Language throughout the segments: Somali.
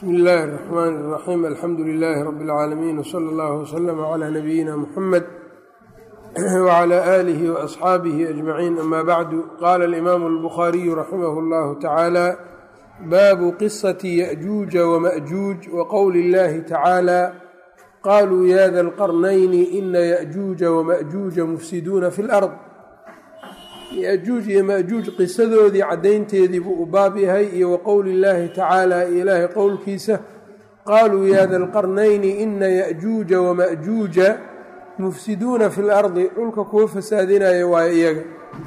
bsmi illaahi الرaxmaan الraxiim alxamdu lilaahi rabi اlcaalamiin wslى اllah wslm clى nabiyina muxamed wclى aalihi waasxaabihi ajmaciin ama bacdu qaala alimaamu اlbukhaariyu raximah اllahu tacaala baabu qisati yaأjuuja wamaأjuuj waqowli اllahi tacaala qaluu ya da lqarnayni ina yaأjuuja wamaأjuuja mufsiduuna fi اlأrض yajuuj iyo majuuj qisadoodii caddaynteedii buu u baab yahay iyo wa qowli illaahi tacaala iyo ilaahay qowlkiisa qaaluu ya da lqarnayni ina yajuuja wamajuuja mufsiduuna fi lardi dhulka kuwa fasaadinaya waayo iyaga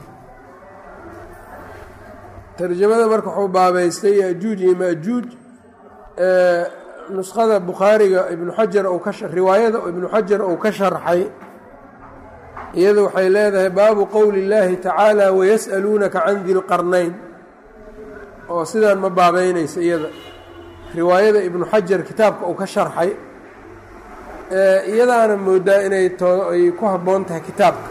tarjamada marka wuxuu baabaystay yajuuj iyo majuuj nuskhada bukhaariga ibnu xajar riwaayada ibnu xajar uu ka sharxay iyadu waxay leedahay baabu qowli اllaahi tacaala wayas'aluunaka can di lqarnayn oo sidaan ma baabeynaysa iyada riwaayada ibnu xajar kitaabka uu ka sharxay iyadaana moodaa inay ay ku habboon tahay kitaabka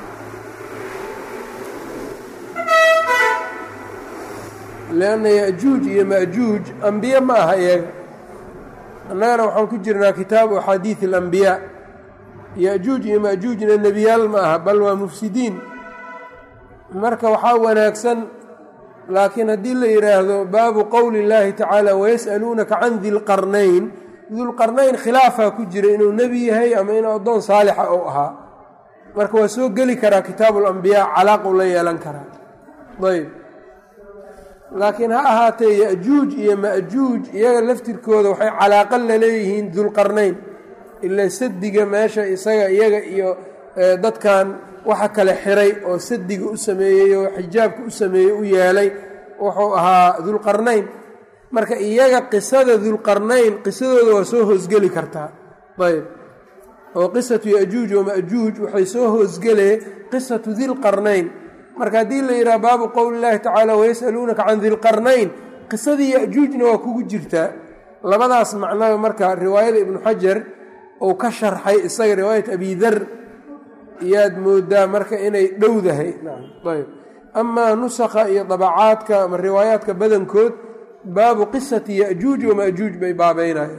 lanna yajuuj iyo majuuj ambiye ma aha iyaga annagana waxaan ku jirnaa kitaabu axaadiid اlambiyaa yajuuj iyo majuujna nebiyaal ma aha bal waa mufsidiin marka waxaa wanaagsan laakiin haddii la yidhaahdo baabu qowli اllaahi tacaala wayas'aluunaka can di lqarnayn dulqarnayn khilaafaa ku jira inuu nebi yahay ama inuu addoon saalixa ou ahaa marka waa soo geli karaa kitaabu lambiyaa calaaqu la yeelan karaa ayb laakiin ha ahaatee yajuuj iyo majuuj iyaga laftirkooda waxay calaaqo laleeyihiin dulqarnayn ila sadiga meesha isaga iyaga iyo dadkan waxa kale xiray oo sadiga u sameeyey oo xijaabka u sameeyey u yeelay wuxuu ahaa dulqarnayn marka iyaga qisada dulqarnayn qisadooda waa soo hoosgeli kartaa ayb oo qisatu yajuuj wamajuuj waxay soo hoosgelee qisatu dilqarnayn marka haddii la yidhaha baabu qowli llaahi tacaala wayas'aluunaka can dilqarnayn qisadii yajuujna waa kugu jirtaa labadaas macnaba marka riwaayada ibnu xajar uu ka sharxay isaga riwaayat abi dar iyaad moodaa marka inay dhowdahay ayb amaa nusakha iyo dabacaadka ama riwaayaadka badankood baabu qisati yajuuj wamajuuj bay baabeynayeen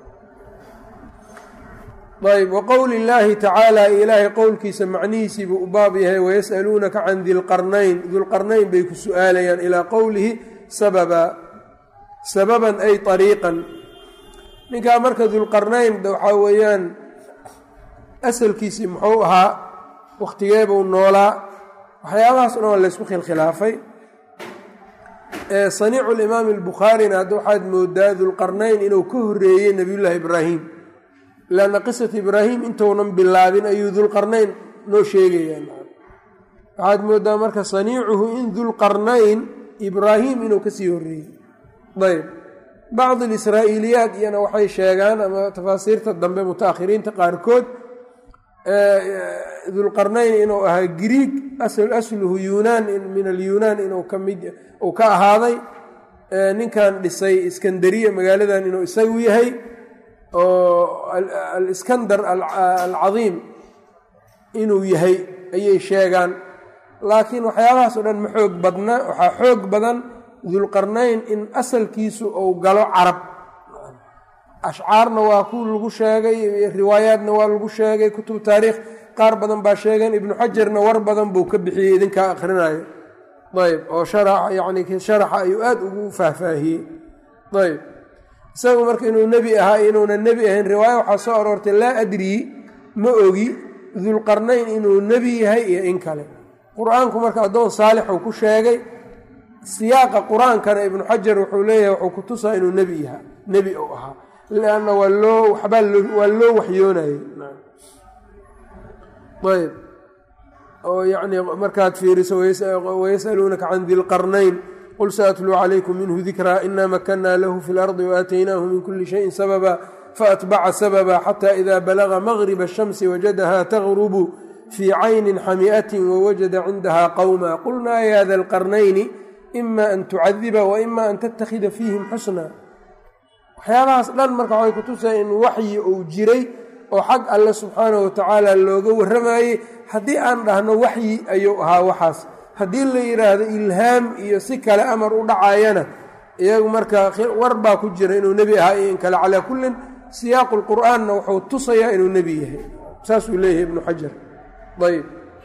ayb wa qowli illaahi tacaala ilaahay qowlkiisa macnihiisii buu u baab yahay wayas'aluunaka can dilqarnayn dulqarnayn bay ku su'aalayaan ilaa qowlihi sababa sababan ay ariiqan ninkaa marka dulqarnayn waxaa weeyaan asalkiisii muxuu ahaa wakhtigeebuu noolaa waxyaabahaas o dhan waa laysku khilkhilaafay saniicu limaami albukhaarina hadda waxaad moodaa dulqarnayn inuu ka horeeyey nebiyullaahi ibraahim lanna qisatu ibraahim intuunan bilaabin ayuu dulqarnayn noo sheegayaa waxaad moodaa marka saniicuhu in dulqarnayn ibraahim inuu kasii horeeyey ayb bacd alisraa-iiliyaat iyana waxay sheegaan ama tafaasiirta dambe muta-akhiriinta qaarkood dulqarnayn inuu ahaa griig asluhu yunaan min alyunaan inuu kamid uu ka ahaaday ninkan dhisay iskandariya magaaladan inuu isagu yahay oo aliskandar alcadiim inuu yahay ayay sheegaan laakiin waxyaabahaas o dhan ma xoog badna waxaa xoog badan dulqarnayn in asalkiisu uu galo carab ashcaarna waa ku lagu sheegay riwaayaadna waa lagu sheegay kutub taariikh qaar badan baa sheegeen ibnu xajarna war badan buu ka bixiyey idinkaa akhrinayo ayb oo yani sharaxa ayuu aada ugu faahfaahiyey ayb isagu marka inuu nebi ahaa inuunan nebi ahayn riwaaya waxaa soo aroortay laa adrii ma ogi dulqarnayn inuu nebi yahay iyo in kale qur-aanku marka addoon saalixuu ku sheegay siyaaqa qur-aankana ibnu xajar wuxuu leeyahay wuxuu ku tusaa inuu nebi yahaa nebi uu ahaa lianna waa loo waxbaa waa loo waxyoonayey ayb oo yacni markaad fiiriso wayas'aluunaka can dilqarnayn qul saatluu calaykum minhu dikraa ina makanaa lahu fi lardi waaataynaahu min kuli shayin sababa faatbaca sababa xata ida balaga maqriba ashamsi wajadaha tagrubu fii caynin xami'atin wawajada cindaha qowma qulnaa ya da lqarnayni ima an tucadiba wa ima an tattakhida fiihim xusna waxyaabahaas dhan marka waxay kutusaya in waxyi uu jiray oo xag alle subxaanahu watacaala looga warramayey haddii aan dhahno waxyi ayuu ahaa waxaas haddii la yidhaahdo ilhaam iyo si kale amar u dhacayana iyagu marka war baa ku jira inuu nebi ahaa iyo in kale calaa kullin siyaaqu lqur'aanna wuxuu tusayaa inuu nebi yahay saasuu leeyahay ibnu xajar ayb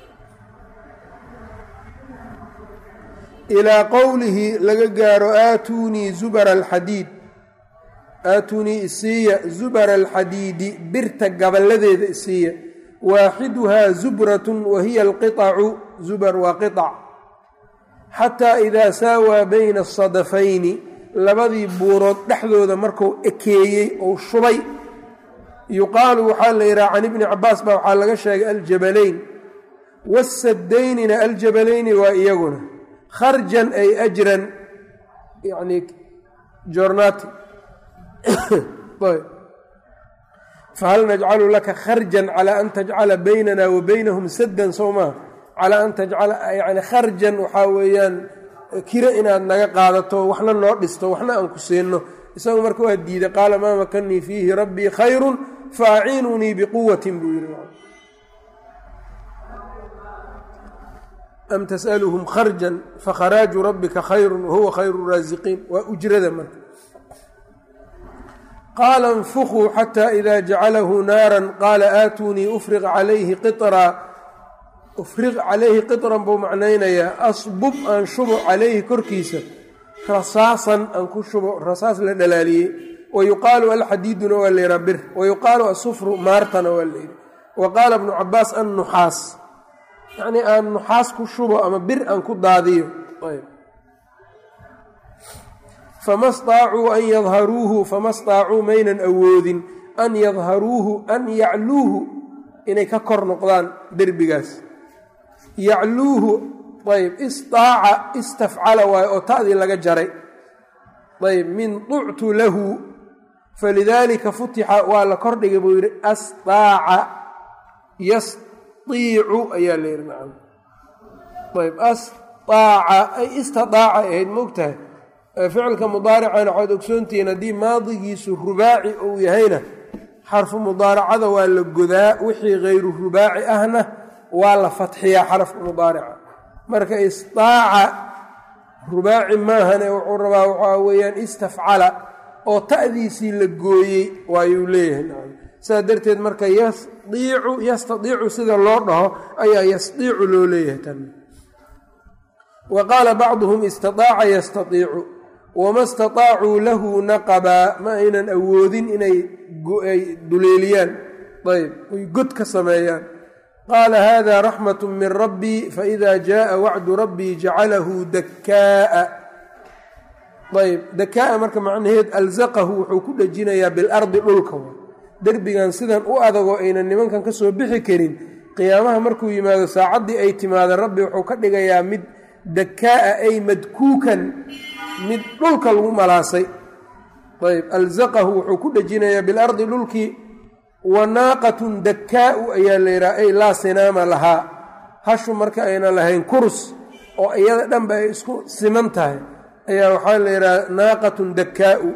ilaa qowlihi laga gaaro aatuunii zubara alxadiid aatuunii isiiya zubara alxadiidi birta gaballadeeda isiiya waaxiduhaa zubratun wa hiya alqiطacu zubar waa qiطac xataa idaa saawaa bayna asadafayni labadii buurood dhexdooda marku ekeeyey ou shubay yuqaalu waxaa la yidhaha can ibni cabaas baa waxaa laga sheegay aljabalayn wasaddaynina aljabalayni waa iyaguna kharjan ay ajran yani jornati fahal najcalu laka kharjan calaa an tajcala baynana wa baynahum saddan sow maa calaa an tajcala yani kharjan waxaa weeyaan kira inaad naga qaadato waxna noo dhisto waxna aan ku siinno isagu marka waa diiday qaala maa makanii fiihi rabbii khayrun fa aciinunii biquwatin buu yidhi am tas'aluhum kharjan fakharaaju rabbika khayrun wahuwa khayru raasiqiin waa ujrada marka qaala اnfukuu xata ida jacalahu naara qaala aatunii ufriq calayhi qiطraa ufriq calayhi qiطran buu macnaynayaa asbub aan shubo calayhi korkiisa rasaasan aan ku shubo rasaas la dhalaaliyey wayuqaalu alxadiiduna waa layidhaa bir wayuqaalu asufru maartana waa layidhi wa qaala bnu cabaas annuxaas yacnii aan nuxaas ku shubo ama bir aan ku daadiyo fama staacuu an yadharuuhu fama staacuu maynan awoodin an yadharuuhu an yacluuhu inay ka kor noqdaan derbigaas yacluuhu ayb istaaca istafcala waayo oo ta'dii laga jaray ayb min ductu lahu falidaalika futixa waa la kordhigay buu yidhi astaaca yasdiicu ayaa la yidhi nacam ayb astaaca ay istidaaca ahayd moogtahay ficilka mudaaricana waxaad ogsoontihiin haddii maadigiisu rubaaci uu yahayna xarfu mudaaracada waa la godaa wixii hayru rubaaci ahna waa la fatxiyaa xarafka mudaarica marka istaaca rubaaci maahane wuxuu rabaa waxaa weeyaan istafcala oo ta'diisii la gooyey waayuu leeyahay sidaa darteed marka yasdiicu yastadiicu sida loo dhaho ayaa yasdiicu loo leeyahay tan wa qaala bacduhum istidaaca yastadiicu wama istataacuu lahu naqabaa ma aynan awoodin inay duleeliyaan ayb oy god ka sameeyaan qaala hada raxmat min rabbii faida jaءa wacdu rabbii jacalahu dakaa'a ayb dakaa'a marka macnaheed alzaqahu wuxuu ku dhejinayaa bilardi dhulka derbigan sidan u adagoo aynan nimankan ka soo bixi karin qiyaamaha markuu yimaado saacaddii ay timaada rabbi wuxuu ka dhigayaa mid dakaa'a ay madkuukan mid dhulka lagu malaasay ayb alzaqahu wuxuu ku dhejinayaa bilardi dhulkii wa naaqatun dakkaa'u ayaa la yidhaha ay laa sinaama lahaa hashu marka ayna lahayn kurs oo iyada dhanba ay isku siman tahay ayaa waxaa la yidhaha naaqatun dakkaa'u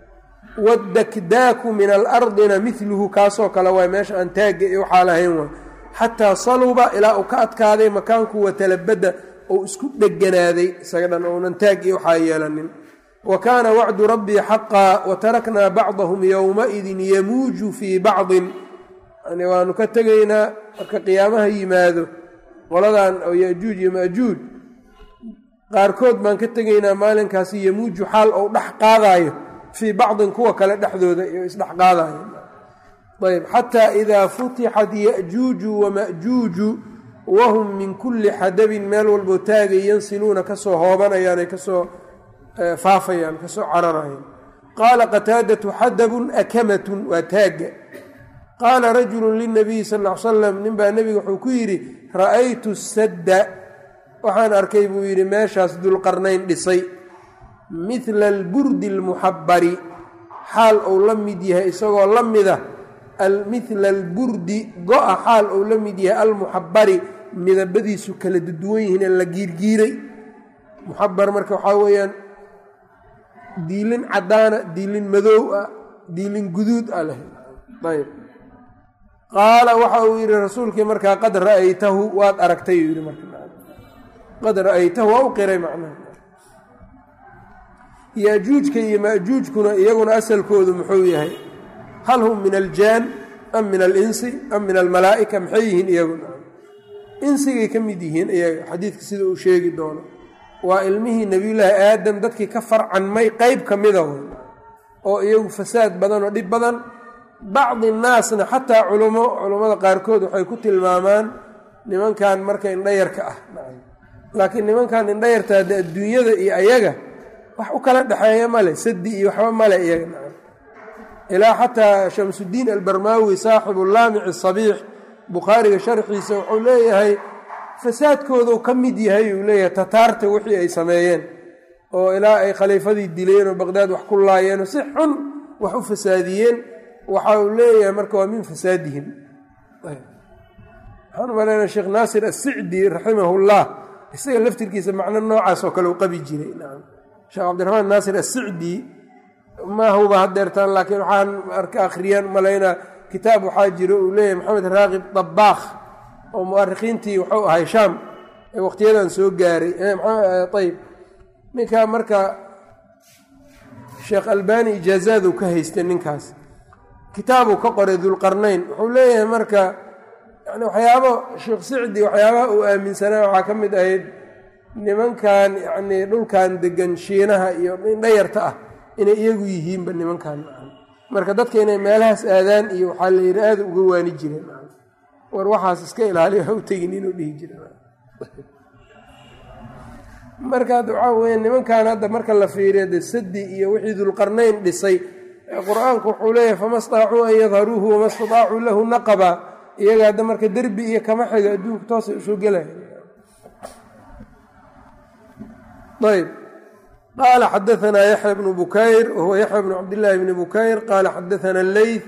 waddakdaaku min alardina miluhu kaasoo kale waay meesha aan taagga iyo waxaa lahayn waa xataa saluba ilaa uu ka adkaaday makaanku watalabadda ou isku dheganaaday isaga dhan ounan taag iyo waxaa yeelanin wa kaana wacdu rabbii xaqaa wa taraknaa bacdahum yowmaidin yamuuju fii bacdin yani waanu ka tegaynaa marka qiyaamaha yimaado qoladan oo yajuuj iyo maajuuj qaarkood baan ka tegaynaa maalinkaasi yamuuju xaal ou dhex qaadaayo fii bacdin kuwa kale dhexdooda iyo isdhex qaadayo ayb xataa idaa futixat ya'juuju wama'juuju wahum min kulli xadabin meel walboo taagay yansiluuna kasoo hoobanayaan ay kasoo faafayaan kasoo cararayaan qaala qataadatu xadabun akamatun waa taagga qaala rajulu linabiyi sal l salam ninbaa nebiga wuxuu ku yidhi ra'aytu sadda waxaan arkay buu yidhi meeshaas dulqarnayn dhisay midla alburdi almuxabbari xaal uu la mid yahay isagoo la mida midla alburdi go-a xaal uu la mid yahay almuxabbari midabadiisu kala duwan yihiin la giirgiiray muxabar marka waxaa weeyaan diilin caddaana diilin madow ah diilin guduud ah leh ayb qaala waxa uu yidhi rasuulkii markaa qad ra'aytahu waad aragtay yidhi marqad ra'aytahu waa u qiray macnaha yajuujka iyo majuujkuna iyaguna asalkoodu muxuu yahay hal hum min aljaan am min alinsi am min almalaa'ika maxay yihiin iyaguna insigay ka mid yihiin iyaga xadiidka sida uu sheegi doono waa ilmihii nebiyullaahi aadam dadkii ka farcanmay qeyb ka mida way oo iyagu fasaad badan oo dhib badan bacdi naasna xataa culummo culummada qaarkood waxay ku tilmaamaan nimankan marka indhayarka ah laakiin nimankan indhayarta hadde adduunyada iyo ayaga wax u kala dhexeeya male sadi iyo waxba male iyaga ilaa xataa shamsudiin albarmaawi saaxibu laamici sabiix bukhaariga sharxiisa wuxuu leeyahay fasaadkooduu ka mid yahay uu leeyahay tataarta wixii ay sameeyeen oo ilaa ay khaliifadii dileen oo baqdaad wax ku laayeenoo si xun wax u fasaadiyeen waxa uu leeyahay marka waa min fasaadihim waxaan umaleynaa sheekh naasir assicdi raximahullah isaga laftirkiisa macno noocaas oo kale u qabi jiray sheekh cabdiraxmaan naasir assicdi ma huba hadeertaan laakiin waxaan arka akhriyaan umalaynaa kitaab waxaa jiro uu leeyahay maxamed raaqib dabaakh oo mu'arikhiintii wuxuu ahay shaam ee waqtiyadan soo gaaray ayb ninkaa marka sheekh albani ijaazaaduu ka haystay ninkaas kitaabuu ka qoray dulqarnayn wuxuu leeyahay marka yani waxyaabo sheekh sicdi waxyaabaha uu aaminsanaa waxaa ka mid ahayd nimankan yacnii dhulkan degan shiinaha iyo indhayarta ah inay iyagu yihiinba nimankan marka dadka inay meelahaas aadaan iyo waxaa la yidhi aada uga waani jireen war waxaas iska ilaaliyo ha u tegin inuu dhihi jira marka waxaa weya nimankan hadda marka la fiiriyo de sadi iyo wixii dulqarnayn dhisay qur-aanku wuxuu leeyahay fama staacuu an yadharuuhu wama stadaacuu lahu naqaba iyaga hadda marka derbi iyo kama xiga adduunka toosay usoo gelaya ayb qaala xadaanaa yaxya bnu bukayr wahuwa yaxya bnu cabdillaahi bni bukayr qaala xadaana leyth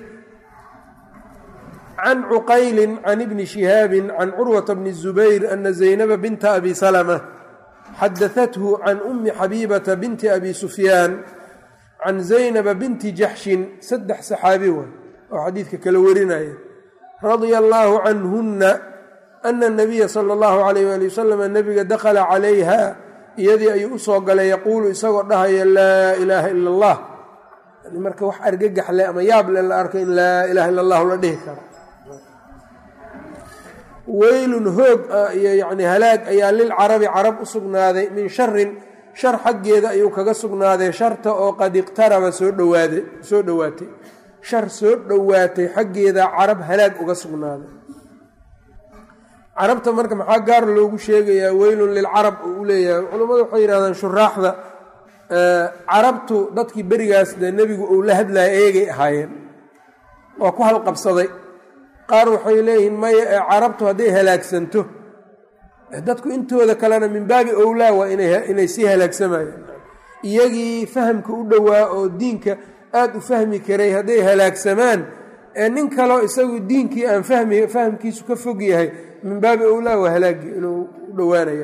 can cuqayli can ibni shihaabi can curwata bni zubayr ana zaynaba binta abi salma xadaathu can umi xabiibata binti abi sufyaan can zaynaba binti jaxshin saddex saxaabi way oo xadiidka kala warinaya radia allaahu canhunna ana nabiya sala allahu alayh ali wasalam nabiga dakhala calayha iyadii ayuu usoo galay yaquulu isagoo dhahaya laa ilaaha ila allah marka wax argagaxle ama yaable la arko in laa ilaha illa allahu la dhihi karo weylun hoog iyo yani halaag ayaa lilcarabi carab u sugnaaday min sharin shar xaggeeda ayuu kaga sugnaaday sharta oo qad iqtaraba soo dhowaaday soo dhowaatay shar soo dhowaatay xaggeeda carab halaag uga sugnaaday carabta marka maxaa gaar loogu sheegayaa weylun lilcarab uu u leeyahay culammadu waxay yidhahdaan shuraaxda carabtu dadkii berigaas dee nebigu uu la hadlaya eegay ahaayeen waa ku halqabsaday qaar waxay leeyihiin maya ee carabtu hadday halaagsanto dadku intooda kalena min baabi owlaa waa inay sii halaagsamayaan iyagii fahamka u dhowaa oo diinka aada u fahmi karay hadday halaagsamaan ee nin kaleo isagu diinkii aan fahmi fahamkiisu ka fog yahay min baabi owlaa waa halaagi inuu u dhowaanayo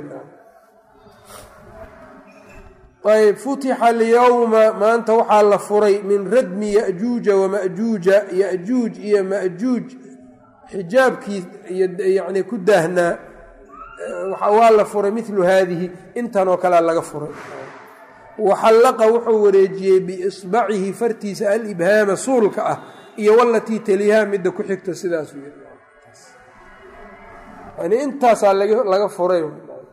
ayb futixa alyowma maanta waxaa la furay min radmi yajuuja wamajuuja yajuuj iyo majuuj xijaabkii yani ku daahnaa waa la furay milu haadihi intanoo kalea laga furay waxallaqa wuxuu wareejiyey biisbacihi fartiisa alibhaama suulka ah iyo walatii teliyaha midda ku xigta sidaasuu yani intaasaa laga furay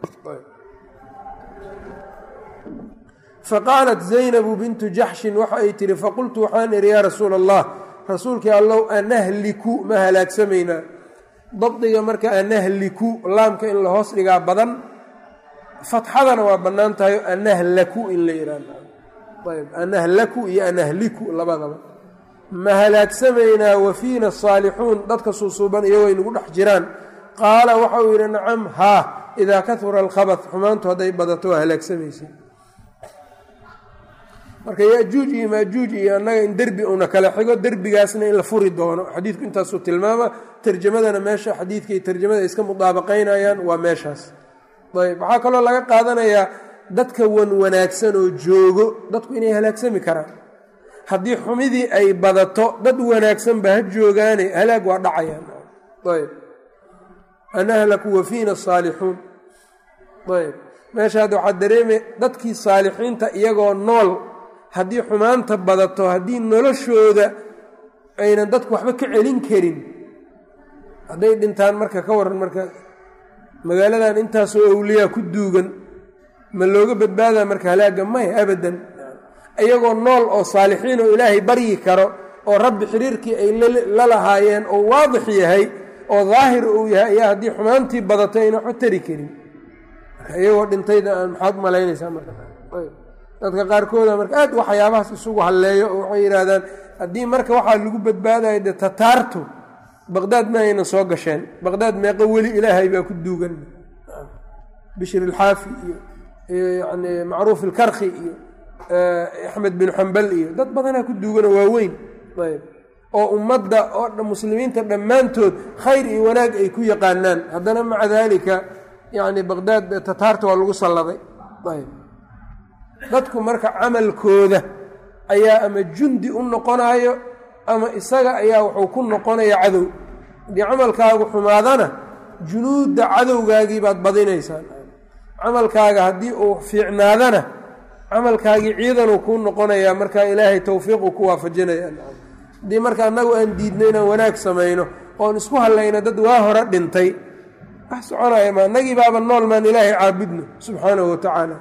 faqaalat zaynabu bintu jaxshin waxa ay tihi faqultu waxaan ihi yaa rasuula allah rasuulkii allow anahliku ma halaagsamaynaa dabdiga marka anahliku laamka in la hoos dhigaa badan fatxadana waa bannaan tahay anahlaku in la yidhaahayb anahlaku iyo anahliku labadaba ma halaagsamaynaa wafiina asaalixuun dadka suusuuban iyagoo ay nagu dhex jiraan qaala waxa uu yidhi nacam haa idaa kahura alkhabad xumaantu hadday badato waa halaagsamaysa marka yajuuj iyo maajuuj iyo annaga in derbi una kala xigo derbigaasna in la furi doono xadiidku intaasuu tilmaama tarjamadana meesha xadiidka iyo tarjamada ay iska mudaabaqaynayaan waa meeshaas ayb waxaa kaloo laga qaadanayaa dadka wan wanaagsan oo joogo dadku inay halaagsami karaan haddii xumidii ay badato dad wanaagsanba ha joogaane halaag waa dhacayaan ayb anahlaku wafiina asaalixuun ayb meesha hadda waxaa dareemay dadkii saalixiinta iyagoo nool haddii xumaanta badato haddii noloshooda aynan dadku waxba ka celin karin hadday dhintaan marka ka waran marka magaaladan intaasoo awliyaa ku duugan ma looga badbaadaa marka halaaga maya abadan iyagoo nool oo saalixiin oo ilaahay baryi karo oo rabbi xiriirkii ay la lahaayeen oo waadix yahay oo daahir uu yahay ayaa haddii xumaantii badato ayna waxba tari karin marka iyagoo dhintayda aan maxaad malaynaysaa marka dadka qaarkooda marka aad waxyaabahaas isugu halleeyo oo waxay yidhaahdaan haddii marka waxaa lagu badbaadayo dee tataartu baqdaad ma aynan soo gasheen baqdaad meeqo weli ilaahay baa ku duugan bishir ilxaafi iyo yani macruuf ilkarki iyo axmed bin xambal iyo dad badanaa ku duuganoo waaweyn ayb oo ummadda oo muslimiinta dhammaantood khayr iyo wanaag ay ku yaqaanaan haddana maca daalika yani baqdaad tataarta waa lagu salladay ayb dadku marka camalkooda ayaa ama jundi u noqonayo ama isaga ayaa wuxuu ku noqonaya cadow haddii camalkaagu xumaadana junuudda cadowgaagii baad badinaysaan camalkaaga haddii uu fiicnaadana camalkaagii ciidanuu kuu noqonayaa markaa ilaahay towfiiqu ku waafajinaya haddii marka annagu aan diidno inaan wanaag samayno oon isku hallayno dad waa hore dhintay wax soconaya ma annagii baaba nool maan ilaahay caabudno subxaanahu wa tacaala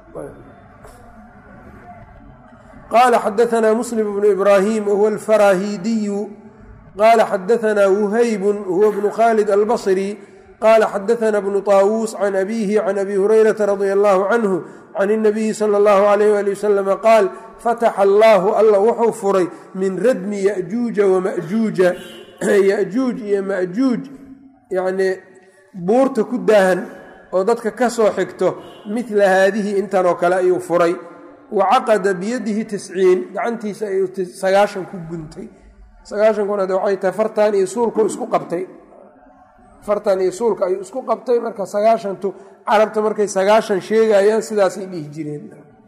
qala xadaanaa muslim bnu ibraahim wahuwa alfaraahiidiyu qala xadaanaa wuhaybun huwa bnu khaalid albasri qala xadaanaa bnu طaawuus can abihi can abi hurayrata radia allahu canhu can اnabiyi sala اllahu alayh ali wasalama qaal fataxa allaahu alla wuxuu furay min radmi yajuuja wamajuuja yajuuj iyo majuuj yanii buurta ku daahan oo dadka ka soo xigto midla haadihi intan oo kale ayuu furay wacaqada biyadihi tisciin gacantiisa ayuu sagaashan ku guntay sagaashankuna de waxay tahay fartan iyo suulku isku qabtay fartan iyo suulka ayuu isku qabtay marka sagaashantu carabta markay sagaashan sheegayaan sidaasay dhihi jireen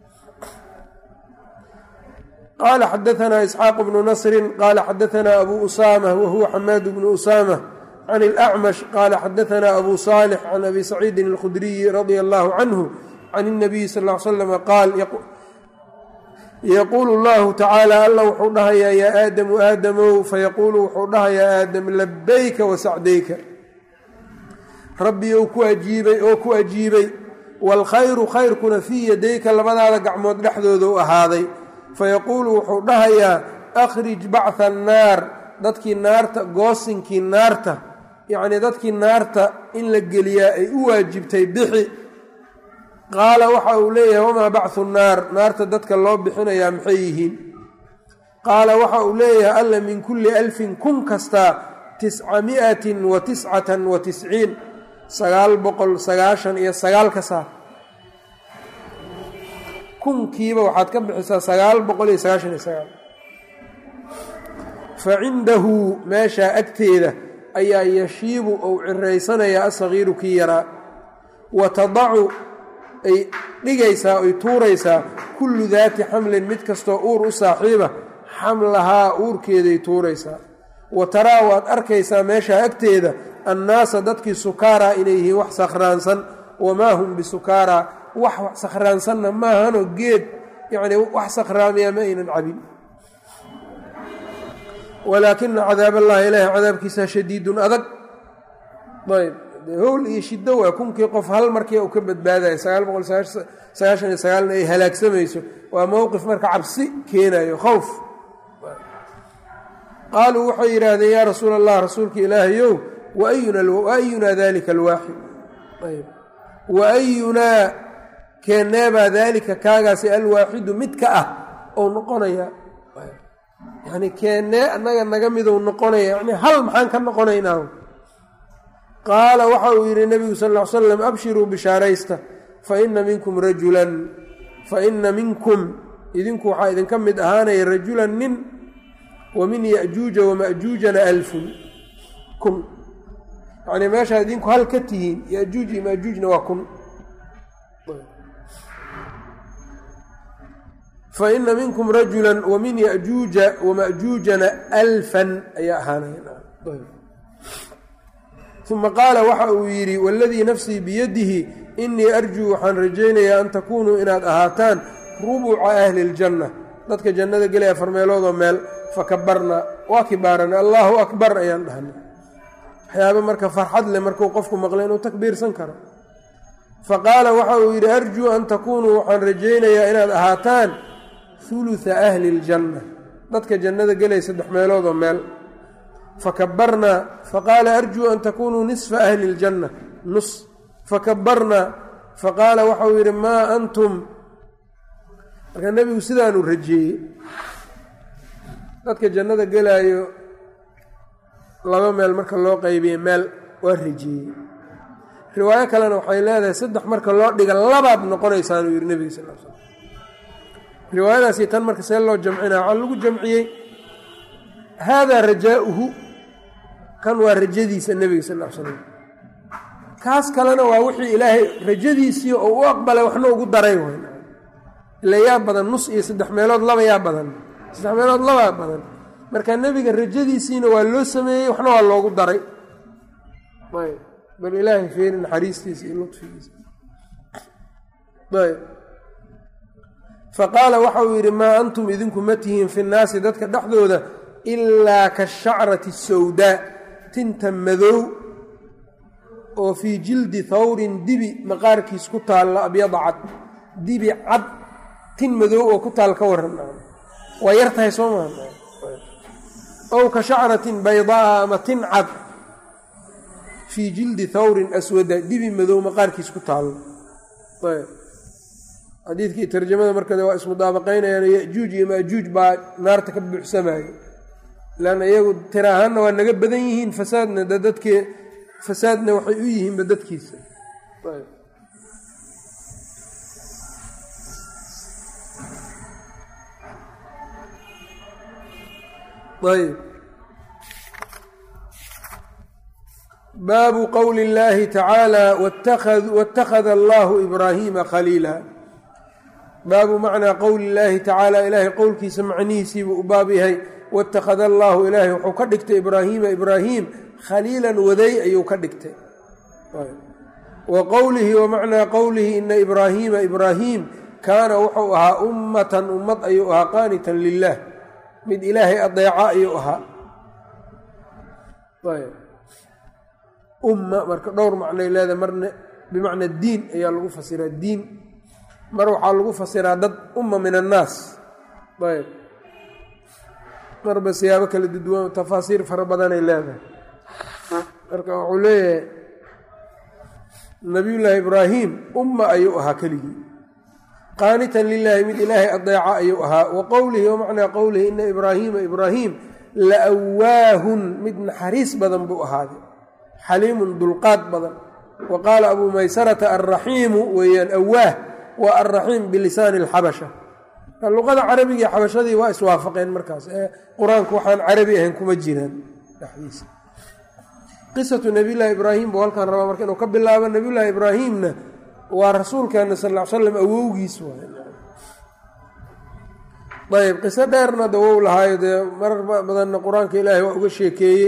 qaala xadaanaa isxaaq bnu nasrin qaala xadaanaa abu usaama wahuwa xamaad bnu usaama can اlacmash qaala xadaanaa abu saalix can abi saciidin اlkhudriyi radia allahu canhu can اnabiyi sal l slam qaal yaquulu llahu tacaala alla wuxuu dhahayaa yaa aadamu aadamow fayaquulu wuxuu dhahayaa aadam labayka wasacdayka rabbi ou ku ajiibay oo ku ajiibay waalkhayru khayrkuna fii yadayka labadaada gacmood dhexdooda u ahaaday fayaquulu wuxuu dhahayaa akhrij bacha annaar dadkii naarta goosinkii naarta yacnii dadkii naarta in la geliyaa ay u waajibtay bixi qaala waxa uu leeyahay wamaa bachu naar naarta dadka loo bixinayaa maxay yihiin qaala waxa uu leeyahay alla min kulli alfin kun kastaa tisca miatin wa tiscatan wa tisciin sagaal boqol sagaashan iyo sagaal ka saar kunkiiba waxaad ka bixisaa sagaal boqol iyo sagaashan iyo sagaal fa cindahu meeshaa agteeda ayaa yashiibu ou ciraysanayaa asagiiru kii yaraa wa tadacu ay dhigaysaa oy tuuraysaa kullu daati xamlin mid kastoo uur u saaxiiba xamlahaa uurkeeday tuuraysaa wa taraa waad arkaysaa meeshaa agteeda annaasa dadkii sukaaraa inay yihiin wax sakhraansan wamaa hum bisukaaraa wax wax sakhraansanna maahanoo geed yacnii wax sakhraamiya ma aynan cabin walaakina cadaab allahi ilaahi cadaabkiisa shadiidun adag ayb howl iyo shiddo waa kunkii qof hal markii uu ka badbaadayo sagaal boqol sagaashan iyo sagaalna ay halaagsamayso waa mowqif marka cabsi keenayo khowf qaaluu waxay yidhaahdeen yaa rasuul allah rasuulka ilaahayow waayunaa dalika alwaaxid waayunaa keeneebaa daalika kaagaasi alwaaxidu midka ah ou noqonaya yani keennee annaga naga midou noqonaya yani hal maxaan ka noqonaynaa qaala waxa uu yidhi nebigu sal ll ly slam abshiruu bishaaraysta fa ina minkum rajulan fa ina minkum idinku waxaa idinka mid ahaanaya rajulan nin wa min ya'juuja wama'juujana alfun kun yacnii meeshaa idinku hal ka tihiin ya'juuj iyo ma'juujna waa kun fa ina minkum rajula wa min ya'juuja wama'juujana alfan ayaa ahaanaya uma qaala waxa uu yidhi waladii nafsii biyadihi inii arjuu waxaan rajaynayaa an takuunuu inaad ahaataan rubuca ahli اljanna dadka jannada gelaya afar meeloodoo meel fakabarnaa waa kibaarana allaahu akbar ayaan dhahnay waxyaaba marka farxad leh markuu qofku maqlay inuu takbiirsan karo fa qaala waxa uu yidhi arjuu an takuunuu waxaan rajaynayaa inaad ahaataan huluha ahli ljanna dadka jannada gelaya saddex meeloodoo meel fakabarnaa faqaala arjuu an takunuu nisfa ahli ljanna nus fakabarnaa faqaala waxauu yidhi maa antum marka nebigu sidaanu rajeeyey dadka jannada gelaayo laba meel marka loo qeybiye meel waa rajeeyey riwaayo kalena waxay leedahay saddex marka loo dhiga labaad noqonaysaanuu yidhi nebiga sal l slam riwaayadaasi tan marka see loo jamcinaa waxaa lagu jamciyey haadaa rajaa'uhu kan waa rajadiisa nebiga sal l slam kaas kalena waa wixii ilaahay rajadiisii oo u aqbalay waxna ugu daray w ila yaa badan nus iyo saddex meelood laba yaa badan saddex meelood labaa badan marka nebiga rajadiisiina waa loo sameeyey waxna waa loogu daray ayb bal ilaahay feeri naxariistiisa iyo lutfigiisa ayb faqaala waxa uu yidhi maa antum idinku ma tihiin fi nnaasi dadka dhexdooda ilaa kashacrati sawdaa tinta madow oo fii jildi thawrin dibi maqaarkiis ku taalla abyada cad dibi cad tin madow oo ku taal ka waran waa yar tahay soo maa ow ka shacratin baydaa ama tin cad fii jildi thawrin aswada dibi madow maqaarkiis ku taallo xadiidkii tarjamada markade waa ismudaabaqaynayaan yajuuj iyo maajuuj baa naarta ka buuxsamaayo leanna iyagu tira ahaanna waa naga badan yihiin fasaadna de dadkee fasaadna waxay u yihiinba dadkiisa ayb baabu qowli اllaahi tacaala wاtakhada allahu ibraahiima khaliila baabu macnaa qowli اllaahi tacaala ilaahay qowlkiisa macnihiisiibuu u baab yahay wاtakhada allaahu ilaahay wuxuu ka dhigtay ibraahiima ibraahiim khaliilan waday ayuu ka dhigtay wa qowlihi wa macnaa qowlihi ina ibraahiima ibraahiim kaana wuxuu ahaa ummatan ummad ayuu ahaa qaanitan lilah mid ilaahay adeeca ayuu ahaa umma marka dhowr macnay leedahay marna bimacna diin ayaa lagu fasiraa diin mar waxaa lagu fasiraa dad umma min annaas ayb marba siyaabo kala duduwan tafaasiir fara badanay leedahay marka wuxuu leeyahay nabiyullaahi ibraahim umma ayuu ahaa keligii qaanitan lilaahi mid ilaahay adeeca ayuu ahaa wa qowlihi wa macnaa qowlihi ina ibraahiima ibraahiim la awaahun mid naxariis badan buu ahaaday xaliimun dulqaad badan wa qaala abuu maysarata alraxiimu weeyaan awaah waa alraxiim bilisaani alxabasha luqada carabiga xabashadii waa iswaafaqeen markaas ee qur-aanku waxaan carabi ahayn kuma jiraan dhexdiisa qisatu nabiyullaahi ibraahim buu halkaan rabaa marka inuu ka bilaabo nabiyullaahi ibraahimna waa rasuulkeena sal ll ly slam awowgiis waay ayb qiso dheerna dawow lahaayo dee marar badanna qur-aanka ilaahay waa uga sheekeeyey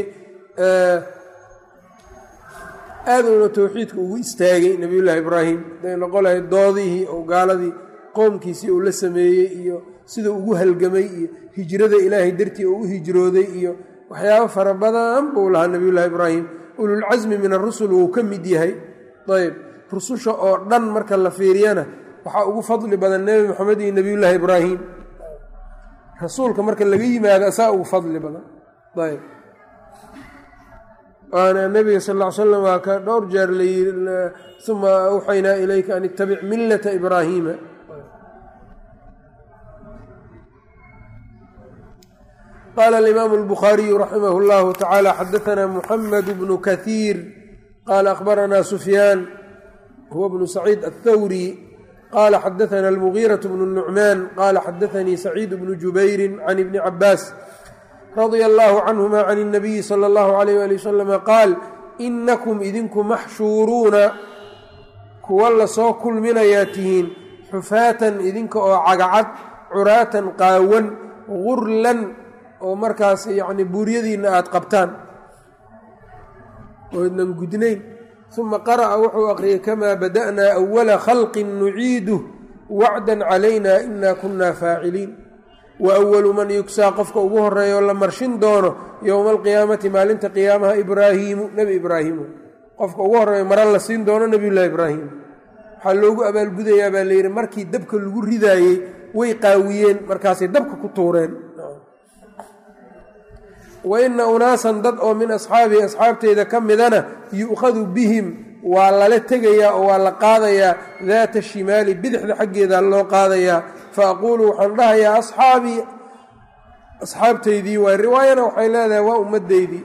aad uuna towxiidka ugu istaagay nabiyullaahi ibraahim haday noqon lahay doodihii oo gaaladii qoomkiisii uu la sameeyey iyo siduu ugu halgamay iyo hijrada ilaahay dartii oo u hijrooday iyo waxyaabo fara badan buu lahaa nabiyullaahi ibraahim ululcasmi min arusul wuu ka mid yahay ayb rususha oo dhan marka la fiiriyana waxaa ugu fadli badan nebi moxamed iyo nebiyullaahi ibraahim rasuulka marka laga yimaado asaa ugu fadli badan ayb waana nebiga sal ll ly slam waa ka dhowr jeer layii uma awxaynaa ilayka an ittabic millata ibraahiima qaala alimaamu albukhaariyu raximah اllahu tacaala xadaanaa muxamed bnu kahiir qaala akhbaranaa sufyaan huwa bnu saciid aلthawri qaala xadaana almugiiraة bnu nucmaan qaala xadaanii saciid bnu jubayri can ibni cabaas radia allahu canhuma can اnabiyi salى اllahu alayh ali wasalama qaal inakum idinku maxshuuruuna kuwa lasoo kulminayaa tihiin xufaatan idinka oo cagacad curaatan qaawan gurlan oo markaas yacni buuryadiinna aada qabtaan oodnan gudnayn uma qara'a wuxuu aqriyay kamaa bada'naa awala khalqin nuciiduh wacdan calayna ina kunna faaciliin wa awalu man yugsaa qofka ugu horeeya oo la marshin doono yowma alqiyaamati maalinta qiyaamaha ibraahiimu nebi ibraahiimu qofka ugu horeeya mara la siin doono nebiyullaahi ibraahim waxaa loogu abaalgudayaa baa layidhi markii dabka lagu ridaayey way qaawiyeen markaasay dabka ku tuureen wa ina unaasan dad oo min asxaabii asxaabteyda ka midana yu'khadu bihim waa lala tegayaa oo waa la qaadayaa daata shimaali bidixda xaggeeda loo qaadayaa fa aquulu waxaan dhahayaa asxaabii asxaabteydii waay riwaayana waxay leedahay waa ummaddeydii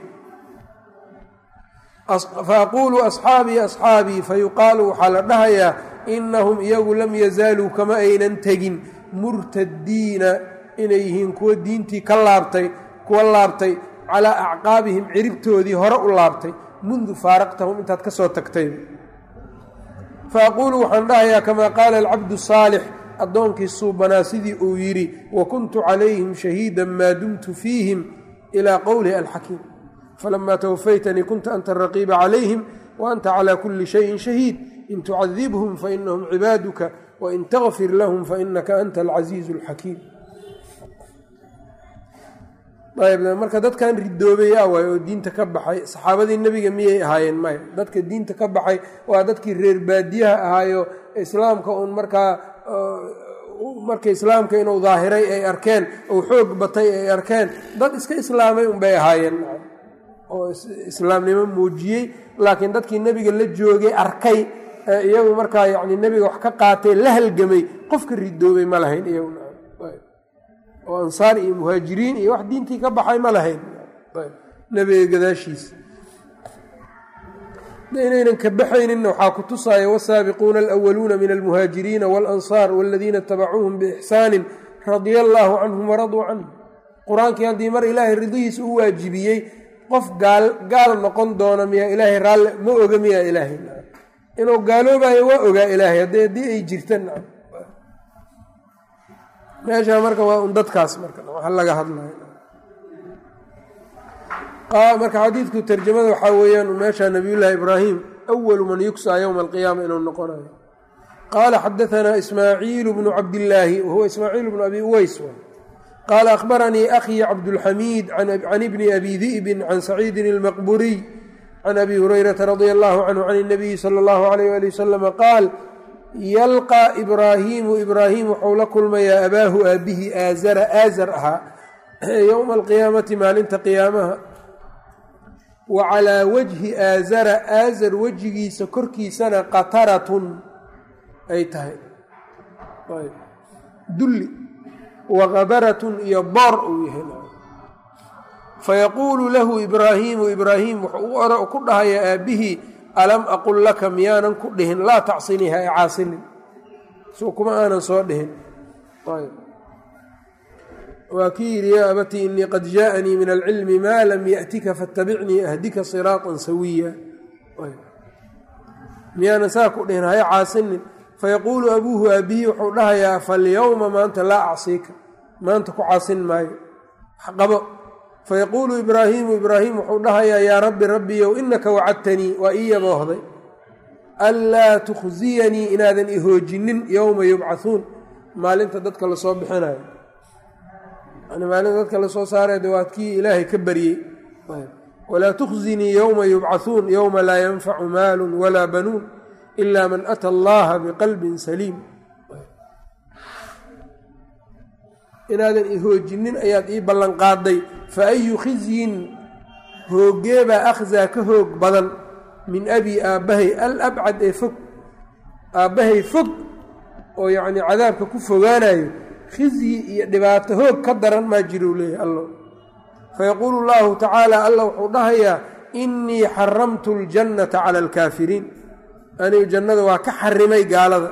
fa aquulu asxaabii asxaabii fa yuqaalu waxaa la dhahayaa inahum iyagu lam yazaaluu kama aynan tegin murtadiina inay yihiin kuwa diintii ka laabtay kuwa laabtay calaa acqaabihim ciribtoodii hore u laabtay mundu faaraqtahum intaad ka soo tagtay fa aquulu waxaan dhahayaa kamaa qaala alcabdu saalix addoonkii suubanaa sidii uu yidhi wa kuntu calayhim shahiida maa dumtu fiihim ilaa qowlihi alxakiim falamaa tawafaytanii kunta anta araqiiba calayhim wa anta calaa kulli shayin shahiid in tucadibhum fainahum cibaaduka wain takfir lahum fainaka anta alcasiizu alxakiim ayb marka dadkan ridoobay yaa waay oo diinta ka baxay saxaabadii nebiga miyay ahaayeen maya dadka diinta ka baxay waa dadkii reer baadiyaha ahaayo islaamka uun markaa marka islaamka inuu daahiray ay arkeen ou xoog batay ay arkeen dad iska islaamay unbay ahaayeen oo islaamnimo muujiyey laakiin dadkii nebiga la joogay arkay iyagu markaa yani nebiga wax ka qaatay la halgamay qofka ridoobay ma lahayn iyagoo ansaar iyo muhaajiriin iyo wax diintii ka baxay ma lahayn nebiga gadaashiisa inaynan ka baxayninna waxaa ku tusaya wasaabiquuna alwaluuna min almuhaajiriina waalansaar waladiina itabacuuhum biixsaanin radia allaahu canhum waraduu canhu qur-aankii haddii mar ilaahay ridihiisa u waajibiyey qof gaal gaal noqon doona miyaa ilaahay raalle ma oga miyaa ilaahay inuu gaaloobayo waa ogaa ilaahay haddii ay jirtan meesha marka waa un dadkaas marka waxa laga hadlayo marka xadiidku tarjamada waxaa weeyaan meesha nabiyullaahi ibraahim awalu man yugsaa yowma alqiyaama inuu noqonayo qaala xadaanaa ismaaciilu bnu cabdillaahi wahuwa ismaaciil bnu abi uweys qaala akhbaranii akhii cabdulxamiid can ibni abi di'bin can saciidin ilmaqburiy can abi hurayrata radia allahu canhu can اnabiyi sala allahu alayh ali wasalama qaal yalqaa ibraahiimu ibraahim wuxuu la kulmayaa abaahu aabihi aazara aazar ahaa yowma alqiyaamati maalinta qiyaamaha wa calaa wajhi aazara aazar wejigiisa korkiisana qataratun ay tahay dulli wa kabaratun iyo boor uu yahay fayaquulu lahu ibraahiimu ibraahim wuxuu ku dhahayaa aabihii alam aqul laka miyaanan ku dhihin laa tacsinii ha e caasinin soo kuma aanan soo dhihin waa kii yidhi yaa abatii inii qad jaaanii min alcilmi maa lam yaأtika faاtabicnii ahdika siraaطa sawiya miyaanan saa ku dhihin ha e caasinin fayaquulu abuuhu aabihii wuxuu dhahayaa falyowma maanta laa acsiika maanta ku caasin maayo qabo fayaquulu ibraahiimu ibraahim wuxuu dhahayaa yaa rabbi rabbiyow inaka wacadtanii waa ii yaboohday anlaa tukhziyanii inaadan ihoojinin yowma yubcahuun maalinta dadka lasoo bixinayo yani maalinta dadka lasoo saaraya de waad kii ilaahay ka baryey walaa tukhzinii yowma yubcahuun yowma laa yanfacu maalun walaa banuun ila man ata allaha biqalbin saliim inaadan ihoojinin ayaad ii ballanqaaday fa ayu khizyin hooggeebaa akhzaa ka hoog badan min abi aabbahay al abcad ee fog aabbahay fog oo yacnii cadaabka ku fogaanayo khizyi iyo dhibaato hoog ka daran maa jirou leeyahay allo fayaquulu allahu tacaala alla wuxuu dhahayaa innii xaramtu ljannata cala alkaafiriin anigu jannada waa ka xarimay gaalada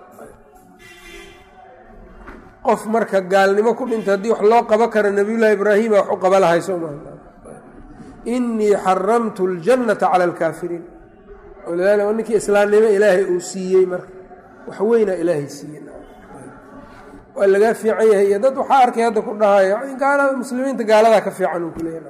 qof marka gaalnimo ku dhinta haddii wax loo qabo karo nabiyullaahi ibraahima wax u qaba lahay soo maa innii xaramtu ljannata cala alkaafiriin walidaalika ninkii islaamnimo ilaahay uu siiyey marka wax weynaa ilaahay siiyey waa lagaa fiican yahay iyo dad waxaa arkay hadda ku dhahayo gaalada muslimiinta gaaladaa ka fiican uu kuleeyahay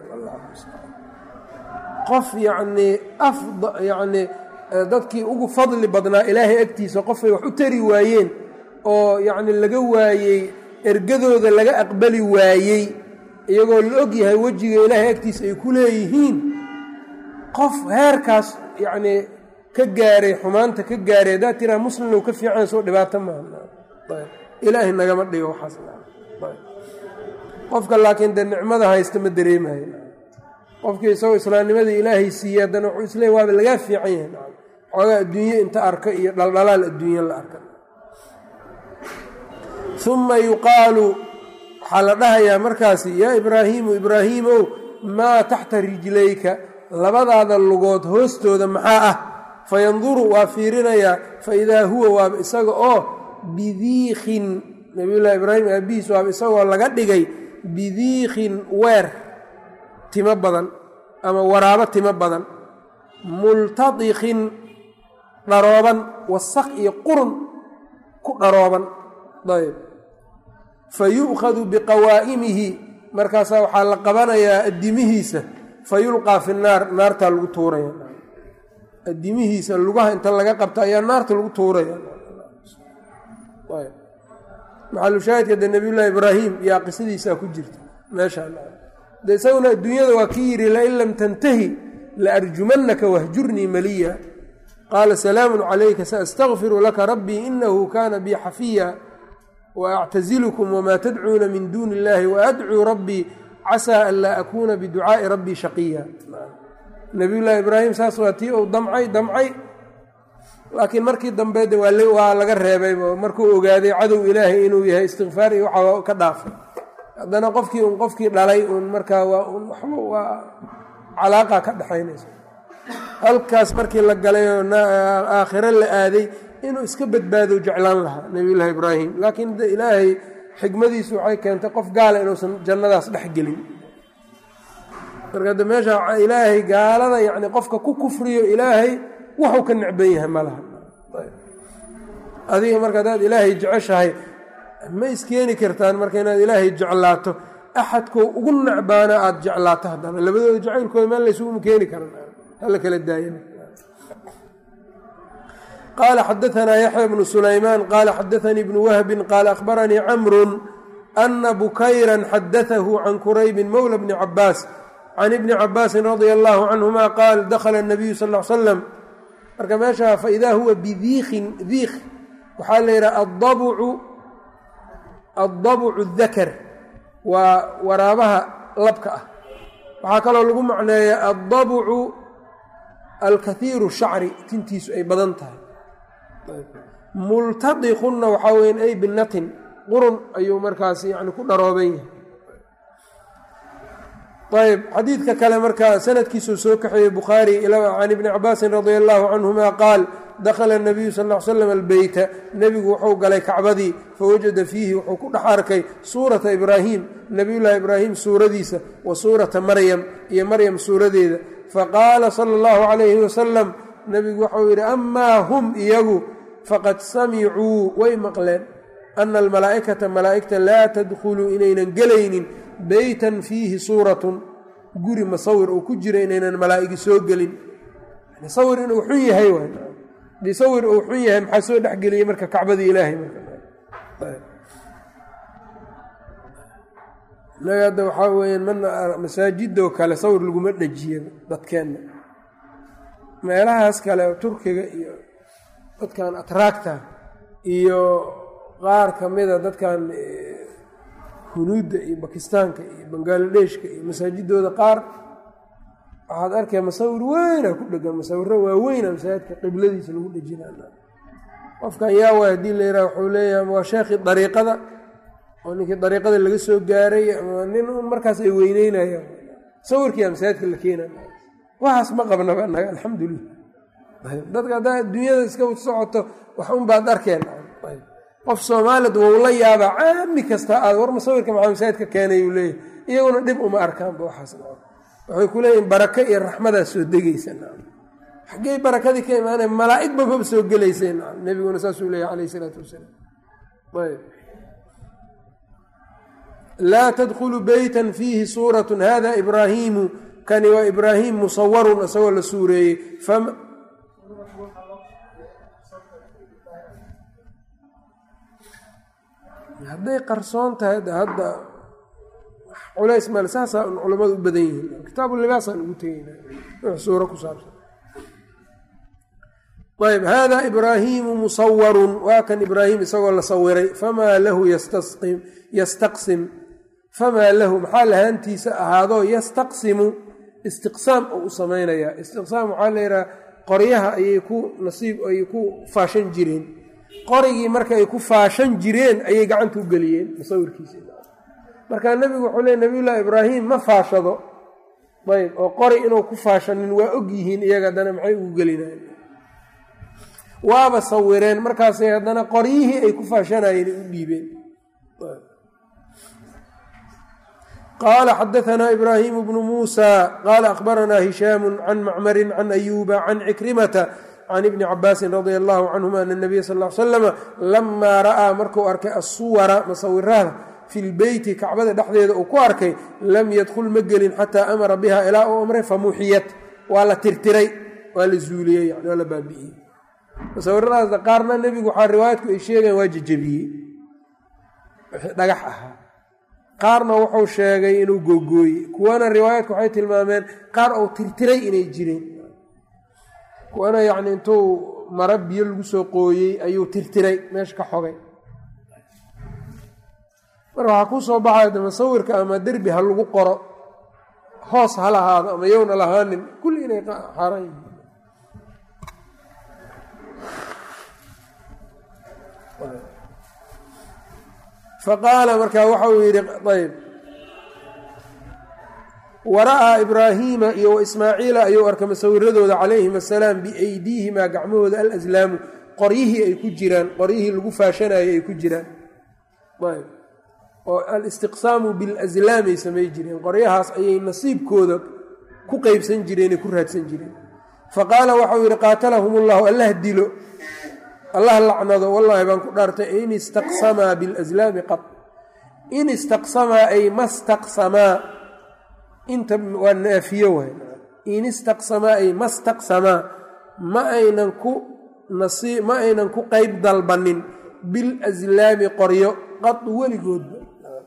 qof yacnii afd yacnii dadkii ugu fadli badnaa ilaahay agtiisa qofay wax u tari waayeen oo yacni laga waayey ergadooda laga aqbali waayey iyagoo la og yahay wejiga ilaahay agtiisa ay ku leeyihiin qof heerkaas yacnii ka gaaray xumaanta ka gaaray haddaad tiraa muslimlow ka fiican soo dhibaato maaha ilaahay nagama dhigo waxaas qofka laakiin dee nicmada haysta ma dareemayo qofkii isagoo islaamnimadii ilaahay siiyey haddana wuxuu isleey waaba lagaa fiican yahay xoogaa adduunye inta arka iyo dhaldhalaal adduunye la arka uma yuqaalu waxaa la dhahayaa markaasi yaa ibraahiimu ibraahiimow maa taxta rijlayka labadaada lugood hoostooda maxaa ah fayanduru waa fiirinayaa faidaa huwa waaba isaga oo bidiikin nabiyullaahi ibraahim aabihiis waaba isagoo laga dhigay bidiikin weer timo badan ama waraabo timo badan multadikin dharooban wasaq iyo qurun ku dharooban ayb fa yu'khadu biqawaa'imihi markaasaa waxaa la qabanayaa addimihiisa fa yulqaa fi naar naartaa lagu tuuraya addimihiisa lugaha inta laga qabta ayaa naarta lagu tuuraya maxalushaahidka de nabiyullaahi ibraahim yaa qisadiisaa ku jirta meeshaa de isaguna adduunyada waa ki yidhi lain lam tantahi la arjumannaka wahjurnii maliya qaala salaamun calayka saastakfiru laka rabbii inahu kana bii xafiya waactazilukum wamaa tadcuuna min duuni illahi waadcuu rabbii casaa an laa akuuna biducaa'i rabbii shaqiya nabiyullaahi ibraahim saas waa tii uu damcay damcay laakiin markii dambe de waa laga reebayba markuu ogaaday cadow ilaahay inuu yahay istikfaar iyo waxa ka dhaafay haddana qofkii un qofkii dhalay uun markaa waa un waxba waa calaaqa ka dhexaynaysa halkaas markii la galay oo aakhiro la aaday inuu iska badbaado jeclaan lahaa nabiyullaahi ibraahim laakiin de ilaahay xikmadiisu waxay keentay qof gaala inuusan jannadaas dhex gelin marka de meesha ilaahay gaalada yacni qofka ku kufriyo ilaahay waxuu ka necban yahay ma laha adiga marka haddaad ilaahay jeceshahay ma iskeeni kartaan marka inaad ilaahay jeclaato axadkoo ugu necbaana aada jeclaato haddana labadooda jacaylkooda meel laysuguma keeni karan hala kala daayana qaala xadaanaa yaxya bnu sulaymaan qaala xadaanii bnu wahbin qaala akhbaranii camrun ana bukayran xadaahu can quraybin mowla bni cabaas can ibni cabaasin radia allahu canhuma qaal dakhala nabiyu sal l slam marka meesha faidaa huwa bidiikin diik waxaa la yidhaha adabcu addabucu dakar waa waraabaha labka ah waxaa kaloo lagu macneeya addabucu alkathiiru shacri tintiisu ay badan tahay multadiqunna waxaa weyan ay binatin qurun ayuu markaas yani ku dharooban yahay ayb xadiidka kale markaa sanadkiisuu soo kaxeeyey bukhaari can ibni cabaasin radia allahu canhuma qaal dakhala nabiyu sal l slam albeyta nebigu wuxuu galay kacbadii fawajada fiihi wuxuu ku dhex arkay suurata ibraahim nabiyullaahi ibraahim suuradiisa wa suurata maryam iyo maryam suuradeeda faqaala sala allahu calayhi wasalam nebigu waxau yidhi amaa hum iyagu faqad samicuu way maqleen ana almalaa'ikata malaa'igta laa tadkhuluu inaynan gelaynin beytan fiihi suuratun guri masawir uu ku jira inaynan malaa'igi soo gelin sawir inuu xun yahay hadii sawir uu xun yahay maxaa soo dhexgeliyey marka kacbadii ilaahay inaga hadda waxaa weeyaan mana masaajidoo kale sawir laguma dhejiya dadkeenna meelahaas kale turkiga iyo dadkan atraagta iyo qaar ka mida dadkan hunuudda iyo bakistaanka iyo bangaaladheeshka iyo masaajidooda qaar waxaad arkay masawir weyna ku dhegan masawiro waaweyna masaajidka qibladiisa lagu dhejina qofkan yaa waay haddii la yidhaha wuxuu leeyahay waa sheekhii dariiqada oo ninkii dariiqada laga soo gaaray ama nin un markaas ay weyneynayaan sawirkiiyaa masaajidka la keenay waxaas ma qabnaba naga alxamdulilah dadka haddaa adduunyada iska socoto wax un baad arkeen qof soomaalid wou la yaabaa caami kasta aad war masawirka maxaa masaajidka keenay uu leeyahy iyaguna dhib uma arkaanba waxaas waxay ku leeyihin barako iyo raxmadaa soo degaysa xaggey barakadii ka imaanay malaa'ig bababa soo gelaysay nebiguna saasuu leeyahy calayh isalaatu wasalaam ayb laa tadkhulu beytan fiihi suuratun hada ibraahiimu kani waa ibraahim musawarun isagoo la suureeyey hadday qarsoon tahay hadda culays male saasaa un culammadu u badan yihiin kitaabu libaasaan ugu tegeyna wix suuro ku saabsan ayb hada ibraahimu musawarun waa kan ibraahim isagoo la sawiray famaa lahu yastasqim yastaqsim famaa lahu maxaa lahaantiisa ahaadoo yastaqsimu istiqsaam oo u samaynayaa istiqsaam waxaa la yidhaha qoryaha ayay ku nasiib ayay ku faashan jireen qorigii marka ay ku faashan jireen ayay gacanta u geliyeen musawirkiisa markaa nebigu wuxuu leey nabiyullaahi ibraahim ma faashado ayb oo qori inuu ku faashanin waa og yihiin iyaga haddana maxay ugu gelinayen waaba sawireen markaasay haddana qoryihii ay ku faashanayeen ay u dhiibeen qaala xadaanaa ibraahimu bnu muusa qaala akhbaranaa hishaamu can macmarin can ayuuba can cikrimata can ibni cabaasin radia allahu canhuma ana nabiya sal l slama lamaa ra'aa markuu arkay assuwara masawirada fi lbeyti kacbada dhexdeeda uu ku arkay lam yadkhul ma gelin xataa amara biha ilaa uu amray famuxiyat waa la tirtiray waa la zuuliyey yani waa la baabi'iyey musawiradaasna qaarna nebigu waxaa riwaayadku ay sheegayan waa jejebiyey dhagax ahaa qaarna wuxuu sheegay inuu googooyey kuwana riwaayadku waxay tilmaameen qaar uu tirtiray inay jireen kuwana yacni intuu mara biyo lagu soo qooyey ayuu tirtiray meesha ka xogay marka waxaa kuu soo baxaya de musawirka ama derbi ha lagu qoro hoos ha lahaado ama yowna lahaanin kulli inay xaaraan yihiin faqaala markaa waxa uu yidhi ayb wara'aa ibraahiima iyo wa ismaaciila ayuu arkay masawiradooda calayhim asalaam biaydiihimaa gacmahooda alaslaamu qoryihii ay ku jiraan qoryihii lagu faashanayay ay ku jiraan ayb oo alistiqsaamu bilaslaamay samay jireen qoryahaas ayay nasiibkooda ku qeybsan jireenay ku raadsan jireen faqaala waxau yidhi qaatalahum ullahu allah dilo allah lacnado wallaahi baan ku dhaartay in istaqsamaa bilaslaami qad in istaqsamaa ay ma staqsamaa inta waa naafiyo waay in istaqsamaa ay ma staqsamaa ma aynan ku nasi ma aynan ku qeyb dalbanin bilaslaami qoryo qad weligoodba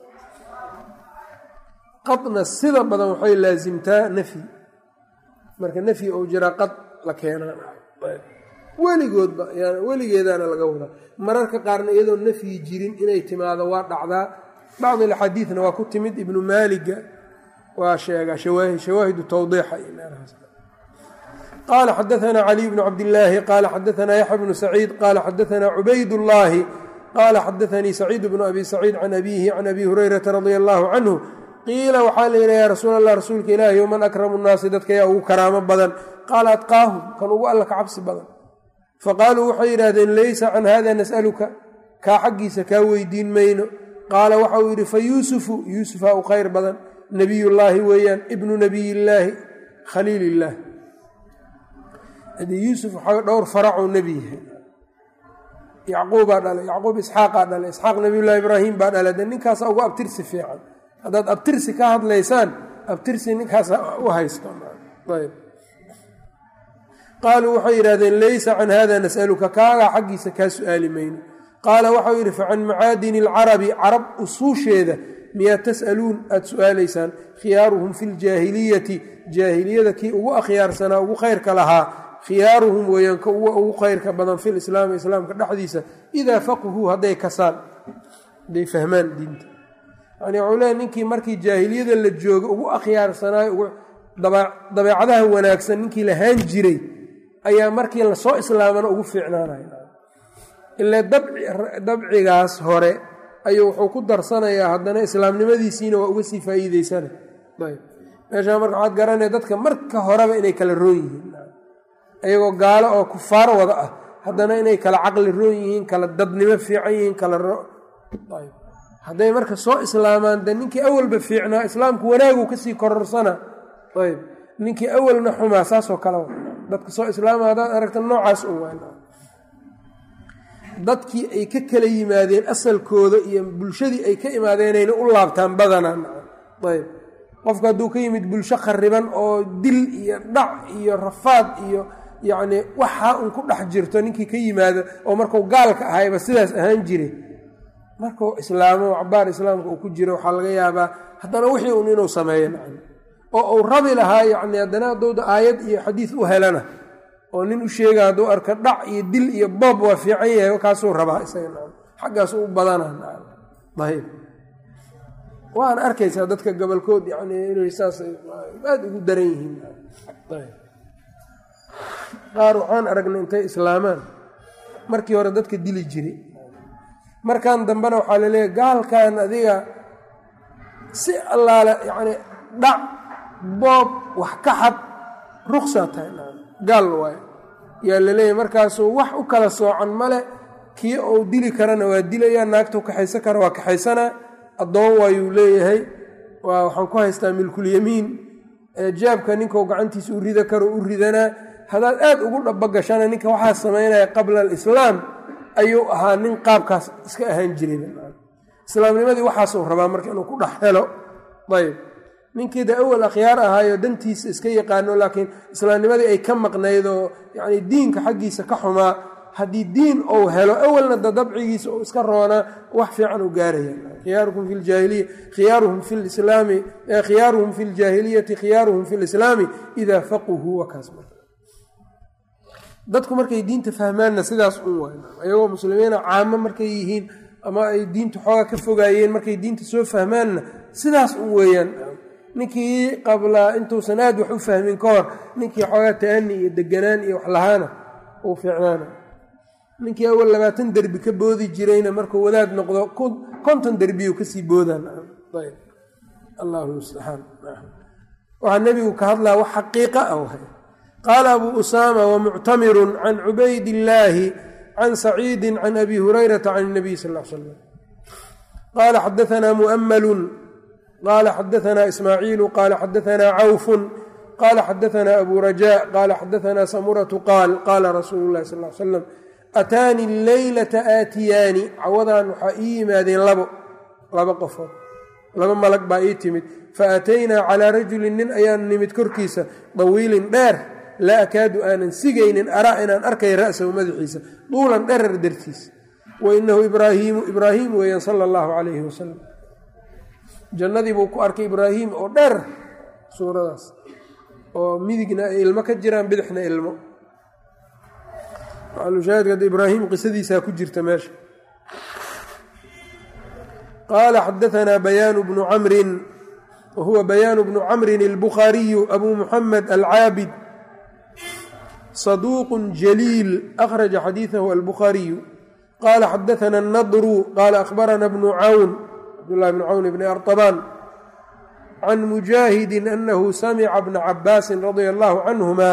qadna sida badan waxay laasimtaa nafyi marka nafyi ou jiraa qad la keenaa weligoodba weligeedaana laga wadaa mararka qaarna iyadoo nafyi jirin inay timaado waa dhacdaa bacd alxadiidna waa ku timid ibnu maaliga waa sheegaa shawaahidu tawdiixa iyo meelahaas qaala xadaanaa caliy bnu cabdillaahi qaala xadaanaa yaxya bnu saciid qaala xadaanaa cubaydullaahi qaala xadaanii saciid bnu abi saciid can abiihi can abi hurayrata radia allaahu canhu qiila waxaa la yidhi yaa rasuul allah rasuulka ilaahi man akramu nnaasi dadka yaa ugu karaamo badan qaala atqaahum kan ugu alla ka cabsi badan faqaaluu waxay yidhaahdeen laysa can hada nas'aluka kaa xaggiisa kaa weydiin mayno qaala waxa uu yidhi fa yuusufu yuusufaa u khayr badan nebiyullaahi weeyaan ibnu nebiyillaahi khaliilillaah haddii yuusuf waxaa dhowr faracuu nebi yahay yacquubaa dhalay yacquub isxaaqaa dhalay isxaaq nebiyullahi ibraahim baa dhalay de ninkaasa ugu abtirsi fiican haddaad abtirsi ka hadlaysaan abtirsi ninkaasa u haysto ayb qaaluu waxay yidhahdeen laysa can hada nas'aluka kaagaa xaggiisa kaa su'aali mayno qaala waxau yidhi facan macaadini alcarabi carab usuusheeda miyaad tas'aluun aada su'aalaysaan khiyaaruhum fi ljaahiliyati jaahiliyada kii ugu akhyaarsanaa ugu khayrka lahaa khiyaaruhum weeyaan ka ugu khayrka badan fi lislaami islaamka dhexdiisa idaa faqhuu hadday kasaan hadday fahmaan diinta yani waxuu leeay ninkii markii jaahiliyada la jooga ugu akhyaarsanaayo ugu dabeecadaha wanaagsan ninkii lahaan jiray ayaa markii lasoo islaamana ugu fiicnaanaya ilaa dabcigaas hore ayuu wuxuu ku darsanayaa haddana islaamnimadiisiina waa uga sii faa'iideysana ayb meeshaa marka waxaad garanaya dadka marka horeba inay kala roon yihiin ayagoo gaalo oo kufaar wada ah haddana inay kala caqli roon yihiin kala dadnimo fiican yihiin kala ayb hadday marka soo islaamaan de ninkii awalba fiicnaa islaamku wanaagu kasii kororsana ayb ninkii awalna xumaa saasoo kale dadka soo islaama haddaad aragta noocaas un waa dadkii ay ka kala yimaadeen asalkooda iyo bulshadii ay ka imaadeenayna u laabtaan badanaa ayb qofku hadduu ka yimid bulsho khariban oo dil iyo dhac iyo rafaad iyo yacnii waxaa un ku dhex jirto ninkii ka yimaada oo markuu gaalka ahayba sidaas ahaan jiray markuu islaamo cabaar islaamka uu ku jiro waxaa laga yaabaa haddana wixii un inuu sameeyo nacam oo uu rabi lahaa yacni haddana haddowda aayad iyo xadiis u helana oo nin u sheega hadduu arka dhac iyo dil iyo boob waa fiican yahay kaasuu rabaa isaga nacam xaggaasu u badana nacam ayb waana arkaysaa dadka gobolkood yani inay saas aada ugu daran yihiin qaar waxaan aragnay intay islaamaan markii hore dadka dili jiray markan dambena waxaa laleeyahy gaalkan adiga si allaale yacni dhac boob wax ka xad ruksaa tahay gaal waayo yaa laleeyahy markaasuu wax u kala soocan male kii uu dili karana waa dilayaa naagtuu kaxaysan kara waa kaxaysanaa addoon waayuu leeyahay waa waxaan ku haystaa milkulyamiin jaabka ninkau gacantiisa u rida karo u ridanaa haddaad aad ugu dhabagashana ninka waxaa samaynaya qabla alislaam ayuu ahaa nin qaabkaas iska ahaan jiray islaamnimadii waxaasuu rabaa marka inuu ku dhex helo ayb ninkii de awal akhyaar ahaayo dantiisa iska yaqaano laakiin islaamnimadii ay ka maqnayd oo yacni diinka xaggiisa ka xumaa haddii diin uu helo awalna da dabcigiisa uu iska roonaa wax fiican u gaaraya khiyaarukum fi ljaahiliya khiyaaruhum fi lislaami khiyaaruhum fi ljaahiliyati khiyaaruhum fi lislaami idaa faquhuu wakaas dadku markay diinta fahmaanna sidaas un waay ayagoo muslimiina caamo markay yihiin ama ay diinta xoogaa ka fogaayeen markay diinta soo fahmaanna sidaas un weeyaan ninkii qabla intuusan aad wax u fahmin ka hor ninkii xoogaa ta'ani iyo deganaan iyo wax lahaana uu fiicnaana ninkii awal labaatan derbi ka boodi jirayna markuu wadaad noqdo konton derbiyu kasii boodaan allahu mustacaan waxaa nebigu ka hadlaa wax xaqiiqa ah wahay qaala abuu usaama wamuctamiru can cubayd illaahi can saciidi can abi hurayrata can اnabiy sal l slam qaala xadaanaa mu'ammalun qaala xadaanaa ismaaciilu qaala xadaanaa cawfun qaala xadaanaa abu rajaa qaala xadaanaa samuratu qaal qaala rasuulu llahi sal l slam ataanii leylata aatiyaani cawadan waxaa ii yimaadeen labo laba qofood laba malag baa ii timid fa aataynaa calaa rajulin nin ayaan nimid korkiisa dawiilin dheer laa akaadu aanan sigaynin araa inaan arkay ra'sahu madaxiisa duulan dherer dartiisa wa inahu ibraahiimu ibraahiim weeyaan sala allahu calayhi wasalam jannadii buu ku arkay ibraahiim oo dheer suuradaas oo midigna ay ilmo ka jiraan bidixna ilmo shaahidka ibraahim qisadiisaa ku jirta meesha qaala xadaanaa bayaanu bnu camrin wa huwa bayaanu bnu camrin albukhaariyu abu muxamed alcaabid saduuq jaliil akhraja xadiidahu albukhaariyu qaala xadaana annadru qaala akhbarana bnu cawn cabdullahi bnu cawn bni artabaan can mujaahidin anahu samica bna cabaasin radia allahu canhuma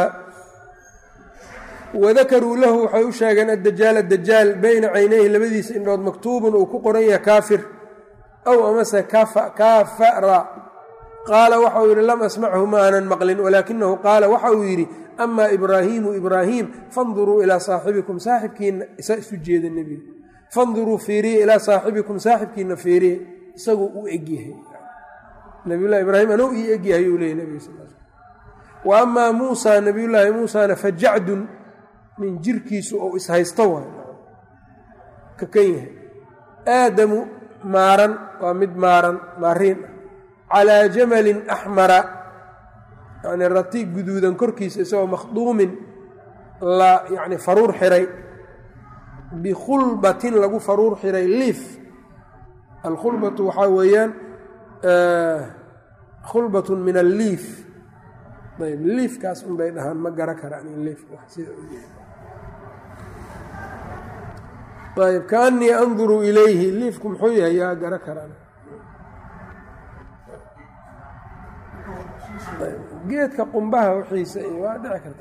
wadakaruu lahu waxay u sheegeen addajaal addajaal beyna caynayhi labadiisa indhood maktuubun uu ku qoran yahay kaafir aw amase kaafara qaala waxa uu yidhi lam asmachu ma aanan maqlin walaakinahu qaala waxa uu yidhi amaa ibraahiimu ibraahiim fanduruu ilaa saaxibikum saaxibkiina isaa isu jeeda nebiga fanduruu fiiriye ilaa saaxibikum saaxibkiina fiiriye isaguu u egyahay nabiyullahi ibraahim anuu ii egyahay uu leeyay nebiga sal wa amaa muusaa nabiyullaahi muusana fajacdun nin jirkiisu ou ishaysto waay ka kan yahay aadamu maaran waa mid maaran maariin ah calaa jamalin axmara yacni rati guduudan korkiisa isagoo makhduumin la yacni faruur xiray bikhulbatin lagu faruur xiray liif alkhulbatu waxaa weeyaan khulbatun min alliif ayb liifkaas un bay dhahaan ma gara karaan liif sida ayb kaanii anduru ilayhi liifku muxuu yahay yaa gara karaan geedka qumbaha wixiisa iyo waa dhici karta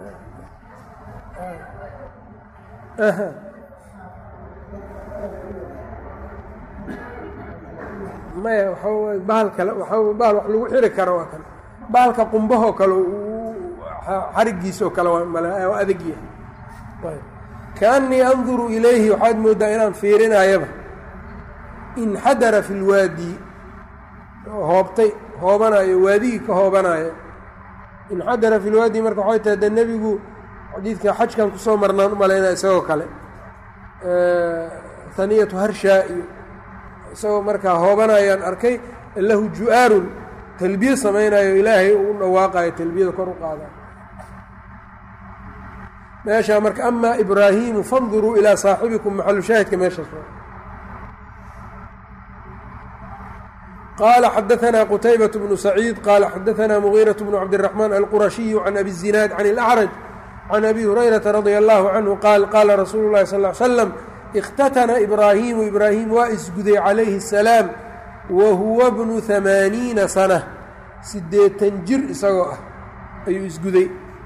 maya waxaa bahal kale waxaa bahal wax lagu xiri karo waa kale bahalka qumbahoo kale xarigiisoo kale waa adag yahay kaanii anduru ilayhi waxaad mooddaa inaan fiirinayaba inxadara fi lwaadi hoobtay hoobanayo waadigii ka hoobanayo inxadara fi lwaadi marka waxay tahay de nebigu xadiidka xajkan kusoo marnaan u malaynaya isagoo kale haniyatu harshaa iyo isagoo markaa hoobanayaan arkay lahu ju-aarun talbiye samaynayo ilaahay uu dhawaaqayo talbiyada kor u qaadayo meeshaa marka amaa ibraahiimu fanduruu ilaa saaxibikum maxalu shaahidka meeshaas qala xadaثna qtaybaة bnu saciid qala xadaثna mغيraة bnu cabdالرaحman alqurashiyu can abi الzinaad can اlأcraj can abi hurayraةa radي اllahu canhu qaal qaala rasuulu اlahi sal ly slam اkhtatana ibraahimu ibraahim waa isguday calayhi الsalaam wa huwa bnu ثamaaniina sana sideetan jir isagoo ah ayuu isguday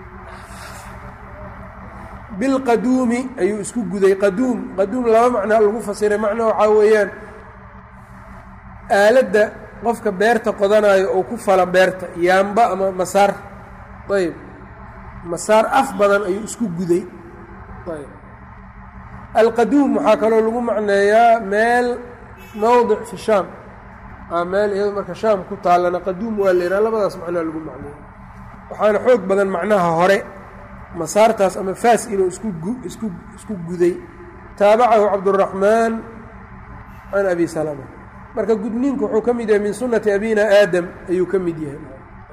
bilqaduumi ayuu isku guday qaduum qaduum laba macnaa lagu fasiray macno waxaa weeyaan aaladda qofka beerta qodanayo oo ku fala beerta yaamba ama masaar ayb masaar af badan ayuu isku guday ayb alqaduum waxaa kaloo lagu macneeyaa meel mowdic fi shaam aa meel iyado marka shaam ku taallana qaduum waa la yidhaha labadaas macnaa lagu macneeya waxaana xoog badan macnaha hore masaartaas ama faas inuu isku isku isku guday taabacahu cabduraxmaan can abi salama marka gudniinku wuxuu ka mid yahay min sunati abina aadam ayuu ka mid yahay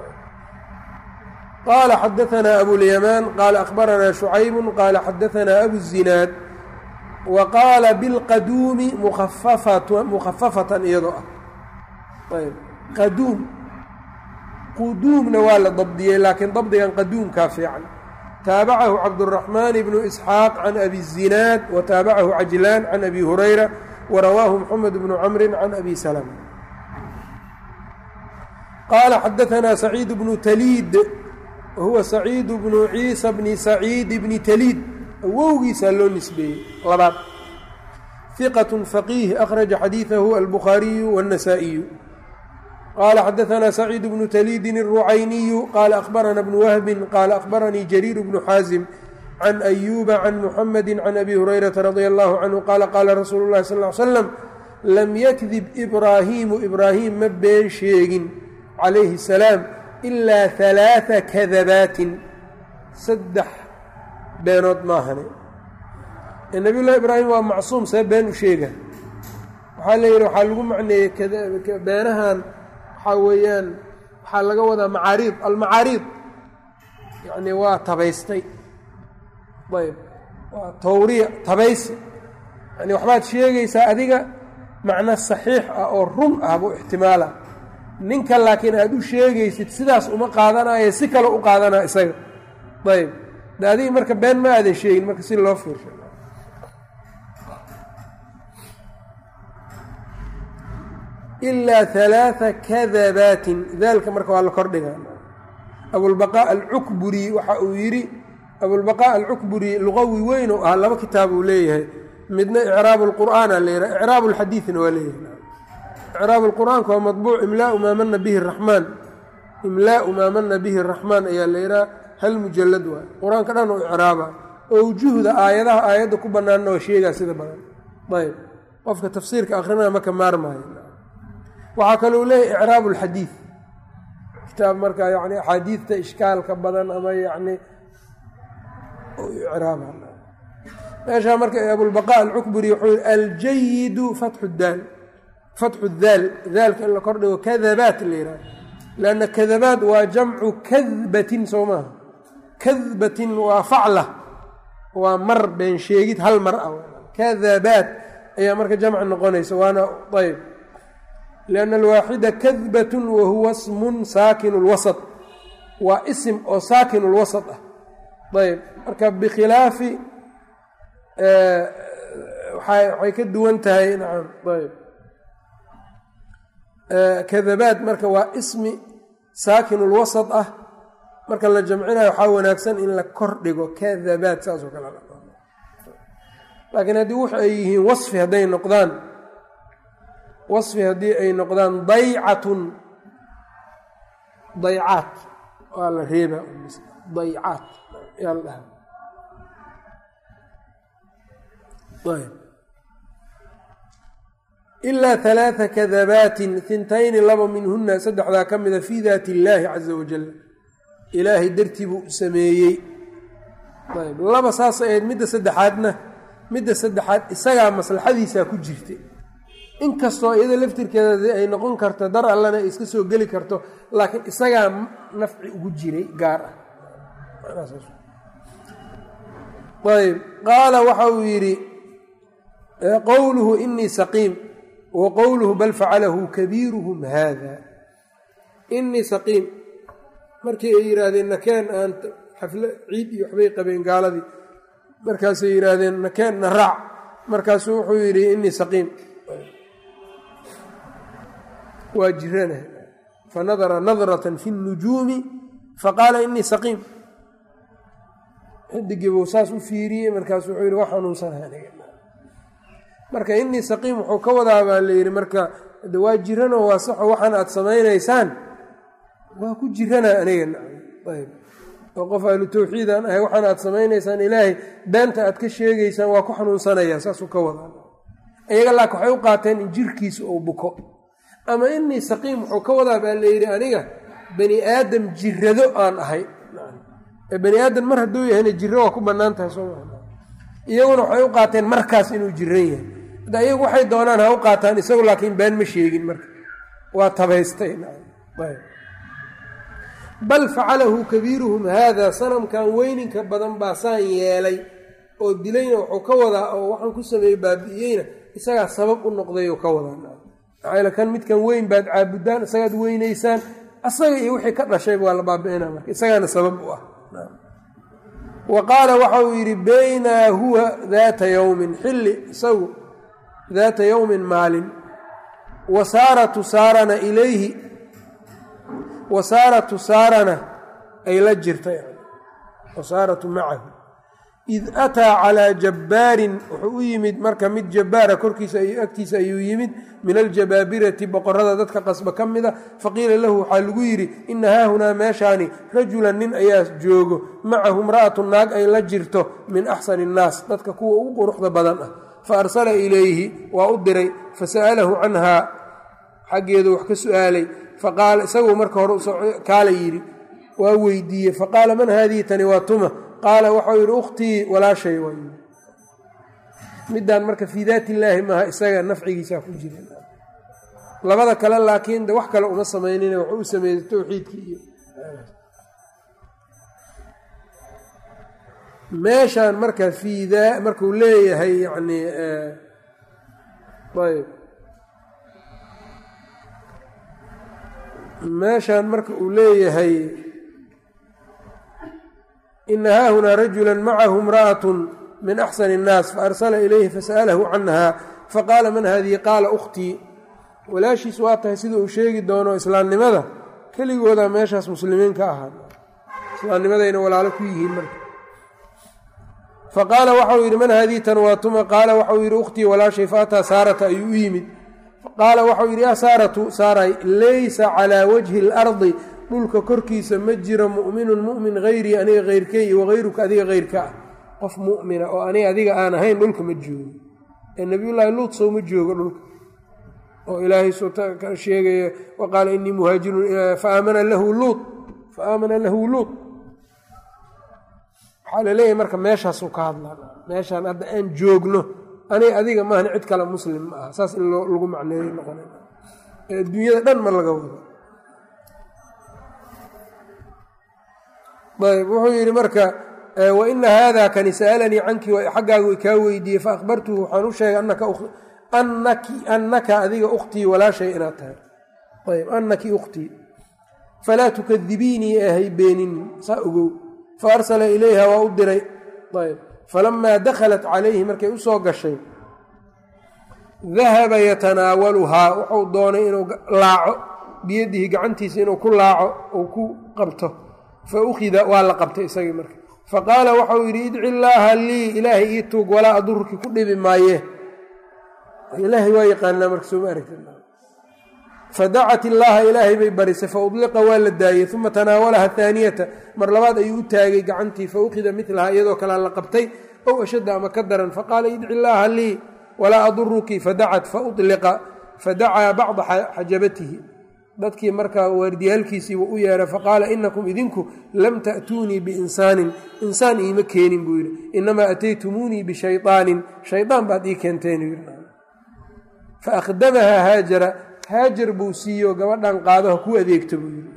qaala xadaanaa abulyamaan qaala akhbaranaa shucaybu qaala xadaanaa abu zinaad wa qaala bilqaduumi mukhafafatan iyadoo ah ayb qaduum quduumna waa la dabdiyey laakiin dabdigan qaduumkaa fiican taabacahu cabdالرaحmaan bnu isxaaq can abi الzinaad wa taabacahu cajlaan can abi hurayra warawaahu mxamed bnu camri can abi salma qaala xadaanaa saciid bnu taliid wahuwa saciid bnu ciisa bni saciid bni taliid awowgiisaa loo nisbeeyey labaad hiqaة faqiih akhraja xadiiثahu albukhaariyu wالnasaa-iyu qala xadaanaa saciid bnu taliidin الrucayniyu qaala akhbarana bnu wahbin qaala akhbaranii jariir bnu xaasim can ayuuba can muxamedi can abi hurayrata radia allahu canhu qaala qaala rasuulu llahi sal ly slam lam yakdib ibraahiimu ibraahim ma been sheegin calayhi salaam ilaa halaaa kadabaatin saddex beenood maahane nabiy llahi ibraahim waa macsuum see been u sheega waxaa la yidhi waxaa lagu macneeyey beenahan waxaa weeyaan waxaa laga wadaa macaariid almacaariid yacni waa tabaystay ayb waa tawriya tabaysi yani waxbaad sheegaysaa adiga macno saxiix ah oo run ah buu ixtimaala ninka laakiin aada u sheegaysid sidaas uma qaadanayo si kale u qaadanaa isaga ayb de adiga marka been ma aadan sheegin marka si loo fiirsha ilaa halaaa kadabaatin daalka marka waa la kordhigaa abulbaqaa alcukburi waxa uu yidhi abulbaqaa alcukburi luqawi weyn oo ah laba kitaab uu leeyahay midna icraabu lqur'aana la yidhaha icraabu lxadiidna waa leeyahay icraabu lqur'aanka waa madbuuc imlaau maa mana bihi raxmaan imlaau maa mana bihi raxmaan ayaa la yidhaha hal mujalad waay qur-aanka dhan oo icraaba owjuhda aayadaha aayadda ku bannaanna waa sheegaa sida badan ayb qofka tafsiirka akrinaa maka maarmaayo waxaa kalou leeyahy icraabu lxadiid kitaab marka yani axaadiidta ishkaalka badan ama yani icraaba meeshaa marka abulbaqa alcukburi wuxuu yihi aljayidu fatxu daal fatxu daal daalka in la kordhigo kadabaat la yidhaha lanna kadabaat waa jamcu kadbatin soo maaha kadbatin waa facla waa mar been sheegid hal mar ah kadabaat ayaa marka jamc noqonaysa waana ayb lianna alwaaxida kadbatun wa huwa smun saakin lwasط waa isim oo saakin lwasط ah ayb marka bikhilaafi waxay ka duwan tahay nacam ayb kadabaad marka waa ismi saakin lwasط ah marka la jamcinayo waxaa wanaagsan in la kor dhigo kadabaad saasoo kale laakiin haddii wux ay yihiin wasfi hadday noqdaan wasfi haddii ay noqdaan daycatun daycaat waa la reeba daycaat yaa la dhaha ilaa halaaa kadabaatin hintayni laba minhuna saddexdaa ka mida fii daati illaahi caza wajal ilaahay dartii buu sameeyey ayb laba saas ahayd midda saddexaadna midda saddexaad isagaa maslaxadiisaa ku jirtay inkastoo iyada laftirkeeda ay noqon karto dar allana ay iska soo geli karto laakiin isagaa nafci ugu jiray gaar ah ayb qaala waxa uu yidhi qowluhu inii saqiim wa qowluhu bal facalahu kabiiruhum haada inii saqiim markii ay yidhaahdeen nakeen aan xaflo ciid iyo waxbay qabeen gaaladii markaasay yidhaahdeen nakeen na raac markaasuu wuxuu yidhi inii saqiim waa jirana fanadara nadratan fi اnujuumi faqaala inii saqiim xidigiibuu saas u fiiriyey markaasu wuxuu yidhi wa xanuunsanaha aniga marka inii saqiim wuxuu ka wadaa baa la yidhi marka de waa jiranoo waa saxo waxaan aad samaynaysaan waa ku jirana aniga ayb oo qof ahlu tawxiid aan ahay waxaan aad samaynaysaan ilaahay beenta aad ka sheegaysaan waa ku xanuunsanaya saasuu ka wadaa iyaga laakin waxay u qaateen in jirkiisa uu buko ama inii saqiim wuxuu ka wadaa baa la yidhi aniga bani aadam jirado aan ahay bani aadam mar hadduu yahayna jiro waa ku bannaan tahay soo maa iyaguna waxay u qaateen markaas inuu jiran yahay hadda iyagu waxay doonaan ha u qaataan isagu laakiin been ma sheegin marka waa tabaystay bal facalahu kabiiruhum haada sanamkan weyninka badan baa saan yeelay oo dilayna wuxuu ka wadaa oo waxaan ku sameeyey baabi'iyeyna isagaa sabab u noqdayuu ka wadaa maxaa kan midkan weyn baad caabudaan isagaad weynaysaan asaga iyo wixii ka dhashayba waa la baabi'ina marka isagaana sabab u ah wa qaala waxa uu yidhi baynaa huwa daata yowmin xilli isagu daata yowmin maalin wa saara tusaarana ilayhi wa saara tusaarana ay la jirta wasaaratu macahu id ataa calaa jabbaarin wuxuu u yimid marka mid jabbaara korkiisa agtiisa ayuu yimid min aljabaabirati boqorada dadka qasba ka mida faqiila lahu waxaa lagu yidhi ina haahunaa meeshaani rajulan nin ayaa joogo macahu imra'atu naag ay la jirto min axsani innaas dadka kuwa ugu quruxda badan ah fa arsala ilayhi waa u diray fasa'alahu canhaa xaggeedu wax ka su'aalay faqaala isaguu marka hore kaala yidhi waa weydiiyey faqaala man haadihi tani waa tuma qaala waxau yidhi ukhtii walaashay waa yii midaan marka fii daat illaahi maaha isaga nafcigiisaa ku jira labada kale laakiin de wax kale uma samaynina wuxuu u sameeyey towxiidkii iyo meeshaan marka fii daa markuu leeyahay yani ayb meeshaan marka uu leeyahay ina haahunaa rajula macahu imra'atu min axsani innaas faarsala ilayhi fasa'alahu canha faqaala man hadihi qaala ukhtii walaashiis waa tahay sida uu sheegi doono islaamnimada keligooda meeshaas muslimiin ka ahaa islaamnimadayna walaalo ku yihiin marka faqaala waxau yidhi man haadihi tan waa tuma qaala waxau yidhi ukhtii walaashay faataa saarata ayuu u yimid qaala waxau yidhi yaa saaratu saaray laysa calaa wajhi اlardi dhulka korkiisa ma jiro mu'minun mu'min hayrii aniga heyrkey wahayruka adiga heyrka ah qof mu'mina oo aniga adiga aan ahayn dhulka ma joogo ee nebiyullaahi luut sow ma joogo dhulka oo ilaahay ka sheegaya wa qaala inii muhaajirun faamana lahu luut fa aamana lahu luut waxaa laleeyahay marka meeshaasuu ka hadlaa meeshaan hadda aan joogno aniga adiga maahan cid kale muslim ma aha saas in lagu macneeyo noqon adduunyada dhan ma laga wado ayb wuxuu yidhi marka wa ina haada kani sa'alanii canki xaggaagu kaa weydiiyey faahbartuhu waxaan u sheegay annaka adiga ukhtii walaashay inaad tahay ayb annaki ukhtii falaa tukadibiinii ahay beeninin saa ogow fa arsala ilayha waa u diray ayb falamaa dakhalat calayhi markay u soo gashay dahaba yatanaawaluhaa wuxuu doonay inuu laaco biyadihi gacantiisa inuu ku laaco uu ku qabto fa ukhida waa la qabtay isagii marka faqaala waxau yidhi idci illaaha lii ilaahay ii tuug walaa adurki ku dhibi maaye ilaahay waa yaqaanaa marka sooma aragti fadacat illaaha ilaahay bay barisay fa udliqa waa la daayey uma tanaawalaha haaniyata mar labaad ayuu u taagay gacantii fa ukhida milaha iyadoo kalea la qabtay ow ashadda ama ka daran faqaala idci illaaha lii walaa aduruki fadacat faudliqa fadacaa bacda xajabatihi dadkii markaa waardiyaalkiisiiba u yeeray faqaala inakum idinku lam ta'tuunii biinsaanin insaan iima keenin buu yidhi inamaa ataytumuunii bishayaanin shayaan baad ii keenteen fa akhdamahaa haajara haajar buu siiyo gabadhan qaadaha ku adeegta buu yidhi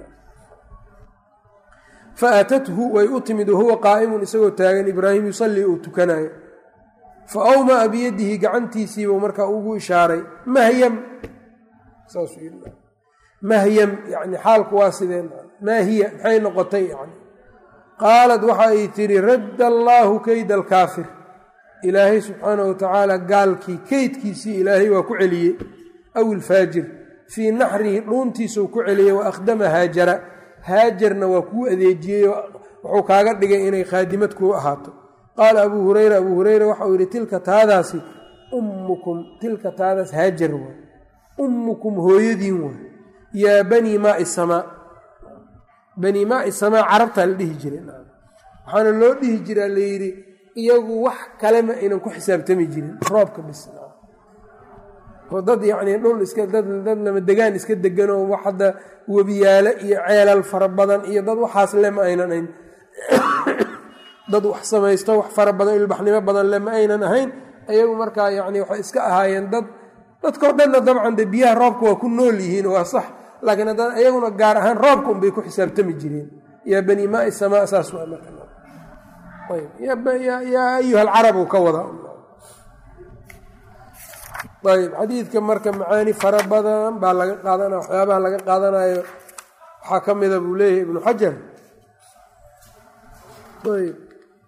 fa aatathu way u timid wahuwa qaa'imun isagoo taagan ibraahim yusallii uu tukanayo fa awmaa biyadihi gacantiisiibuu markaa ugu ishaaray mahyam saasuu yidhi mahyam yani xaalku waa sideen maa hiya maxay noqotay yani qaalad waxa ay tidhi radda allaahu keyda alkaafir ilaahay subxaanahu watacaala gaalkii keydkiisii ilaahay waa ku celiyey aw ilfaajir fii naxrihi dhuuntiisuu ku celiyey wa akhdama haajara haajarna waa kuu adeejiyey wuxuu kaaga dhigay inay khaadimad kuu ahaato qaala abuu hureyra abuu hureyra waxauu yidhi tilka taadaasi ummukum tilka taadaas haajar waay ummukum hooyadiin waay yaa banii maai samaa banii maai samaa carabtaa la dhihi jiray waxaana loo dhihi jiraa layidhi iyagu wax kalema aynan ku xisaabtami jirin roobka bis oo dad yacnii dhul iska dad dad lama degaan iska deganoo wax hadda webiyaale iyo ceelal fara badan iyo dad waxaas lema aynan ayn dad wax samaysto wax fara badan ilbaxnimo badan lema aynan ahayn iyagu markaa yacni waxay iska ahaayeen dad dadkao dhanna dabcan dee biyaha roobka waa ku nool yihiin waa sax laakiin haddana iyaguna gaar ahaan roobka unbay ku xisaabtami jireen yaa banii maai samaa saas waa marka yaa ayuha alcarab uu ka wadaa ayb xadiidka marka macaani fara badan baa laga qaadanaya waxyaabaha laga qaadanayo waxaa ka mida buu leeyahay ibnu xajar ayb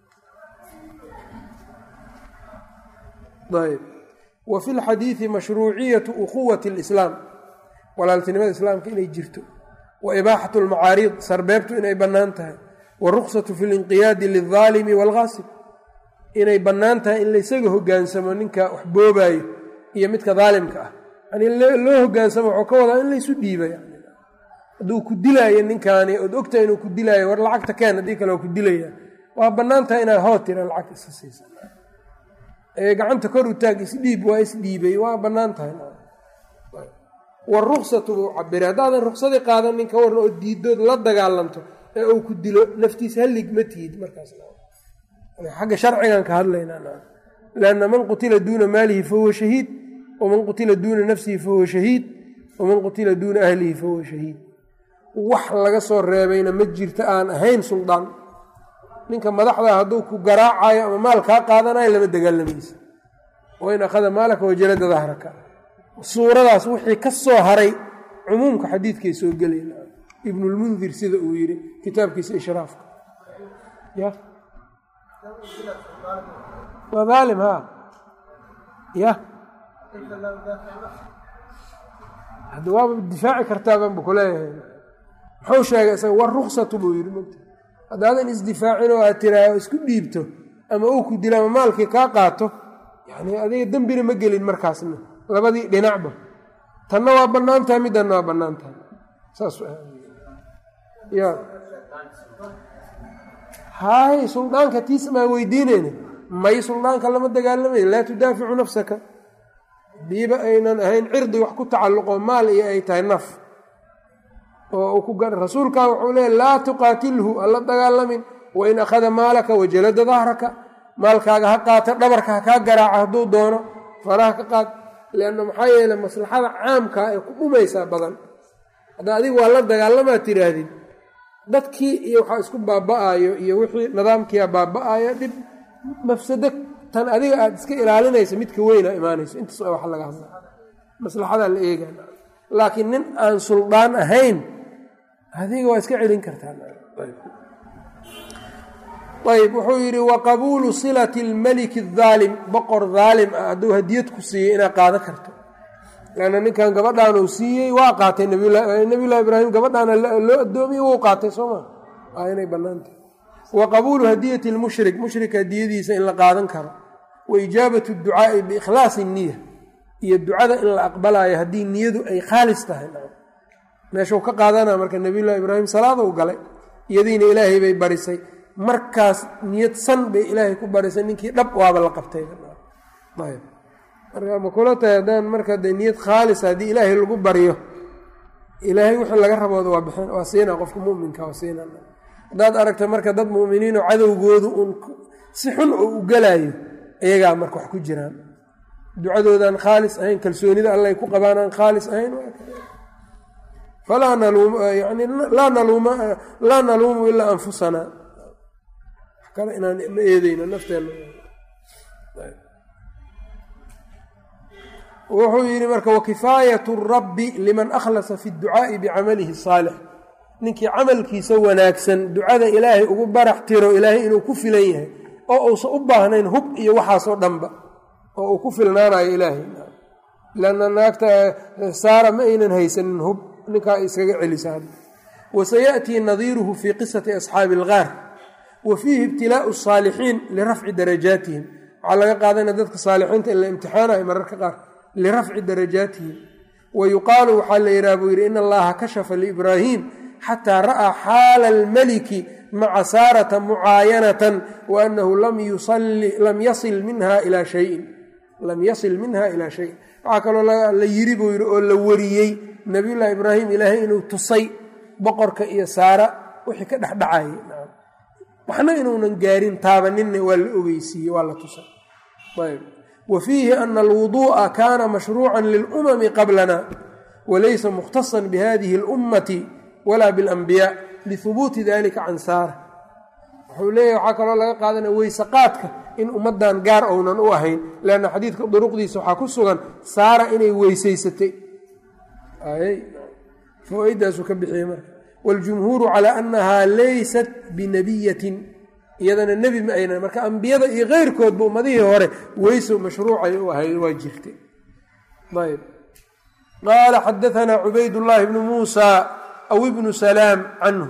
ayb wa fi lxadiidi mashruuciyatu ukhuwati اlislaam walaaltinimada islaamka inay jirto wa ibaaxatu lmacaariid sarbeebtu inay bannaan tahay waruksatu fi linqiyaadi lildaalimi waalgaasib inay bannaan tahay in laysaga hogaansamo ninka wax boobaayo iyo midka daalimka ah yani loo hogaansamo waxuu ka wadaa in laysu dhiiba hadduu ku dilaayo ninkaani ood ogtahay inuu ku dilaayo war lacagta keen haddii kale waa ku dilaya waa bannaan tahay inaad hoo tira lacagta iska siisa gacanta kor u taag isdhiib waa isdhiibay waa bannaan tahay waruksatu buu cabiray haddaadan ruksadii qaadan ninka warna oo diidood la dagaalanto ee uu ku dilo naftiisa hallig ma tihid markaas xagga sharcigan ka hadlaynaa lanna man qutila duuna maalihi fahuwa shahiid waman qutila duuna nafsihi fahuwa shahiid waman qutila duuna ahlihi fahuwa shahiid wax laga soo reebayna ma jirto aan ahayn suldaan ninka madaxda hadduu ku garaacayo ama maal kaa qaadanayo lama dagaalamaysa wain akhada maalaka wajalada dahraka suuradaas wixii ka soo haray cumuumka xadiidkay soo gelayna ibnulmundir sida uu yidhi kitaabkiisa ishraafka ya waa daalim ha ya hadda waaba difaaci kartaabanba kuleeyahay muxuu sheegay isaga war ruksatu buu yidhi mogta haddaadan isdifaacin oo aad tiraaho isku dhiibto ama uu ku dila ama maalkii kaa qaato yani adiga dembina ma gelin markaasna labadii dhinacba tanna waa bannaan tahay middanna waa bannaan tahay saas ya haay suldaanka tiis maa weydiinayna may suldaanka lama dagaalamay laa tudaaficu nafsaka hadiiba aynan ahayn cirdi wax ku tacalluqo maal iyo ay tahay naf oo ku rasuulkaa wuxuu leeya laa tuqaatilhu alla dagaalamin wain akhada maalaka wajalada dahraka maalkaaga ha qaata dhabarka ha kaa garaaca hadduu doono faraha ka qaad leanna maxaa yeele maslaxada caamkaa ee ku dhumaysaa badan hadda adiga waa la dagaalamaa tiraahdid dadkii iyo waxaa isku baaba-ayo iyo wixii nidaamkiia baaba-ayo dhib mafsado tan adiga aada iska ilaalinaysa midka weyna imaanayso intaas waa wax laga hadla maslaxadaa la eega laakiin nin aan suldaan ahayn adiga waa iska celin kartaa ayb wuxuu yidhi wa qabuulu silati lmaliki adaalim boqor daalim ah hadduu hadiyad ku siiyey inaad qaado karto lanna ninkan gabadhaan uu siiyey waa qaatay nabiyullahi ibraahim gabadhaana loo addoomiye wuu qaatay soo maa waa inay bannaantahy wa qabuulu hadiyati lmushrik mushrika hadiyadiisa in la qaadan karo wa ijaabatu ducaa'i biikhlaasi niya iyo ducada in la aqbalaayo haddii niyadu ay khaalis tahay meeshuu ka qaadanaa marka nabiyullahi ibraahim salaaduu galay iyadiina ilaahay bay barisay markaas niyad san bay ilaahay ku barisay ninkii dhab waaba la qabtay marka ma kula tahay haddaan marka dee niyad khaalisa haddii ilaahay lagu baryo ilaahay wixii laga rabooda waa bixin waa siina qofka muminka waa siina haddaad aragta marka dad mu'miniinoo cadowgoodu uun si xun oo u gelaayo iyagaa marka wax ku jiraan ducadoodaan khaalis ahayn kalsoonida allay ku qabaan aan khaalis ahayn falaa naluum yani laa naluuma laa naluumu ilaa anfusanaa wax kale inaan ma eedeyno nafteenna wuxuu yidhi marka wakifaayatu rabbi liman akhlasa fi dducaa'i bicamalihi saalix ninkii camalkiisa wanaagsan ducada ilaahay ugu barax tiro ilaahay inuu ku filan yahay oo uusan u baahnayn hub iyo waxaasoo dhanba oo uu ku filnaanayo ilaahay lanna naagta saara ma aynan haysanin hub ninkaa iskaga celisa wasayaأtii nadiiruhu fii qisati asxaabi اlgaar wa fiihi ibtilaau الsaalixiin lirafci darajaatihim waxaa laga qaadana dadka saalixiinta in la imtixaanayo mararka qaar lirafci darajaatihim wa yuqaalu waxaa la yidhaha buu yidhi in allaha kashafa liibraahim xataa ra'aa xaala almaliki maca saarata mucaayanatan wa annahu lam yasil minha ilaa shayin lam yasil minha ilaa shayin waxaa kaloo la yiri buu yidhi oo la wariyey nabiyullaahi ibraahim ilaahay inuu tusay boqorka iyo saara wixii ka dhexdhacayay waxna inuunan gaarin taabaninna waa la ogeysiiyey waa la tusay ayb wa fiihi ana alwuduu'a kaana mashruucan lilumami qablana walaysa mukhtasan bihadihi اlummati walaa biاlanbiyaa lihubuuti dalika can saara wuxuu leeyahy waxaa kaloo laga qaadanaya weyse qaadka in ummaddan gaar ounan u ahayn leanna xadiidka duruqdiisa waxaa ku sugan saara inay weysaysatay fawaaidaasu ka bixiyey marka waاljumhuuru calaa annahaa laysat binabiyatin iyadana nebi ma aynan marka ambiyada iyo keyrkoodba ummadihii hore weyso mashruucay u ahayd waa jirtay ayb qaala xadaanaa cubaydاllaahi bnu muusa aw ibnu salaam canhu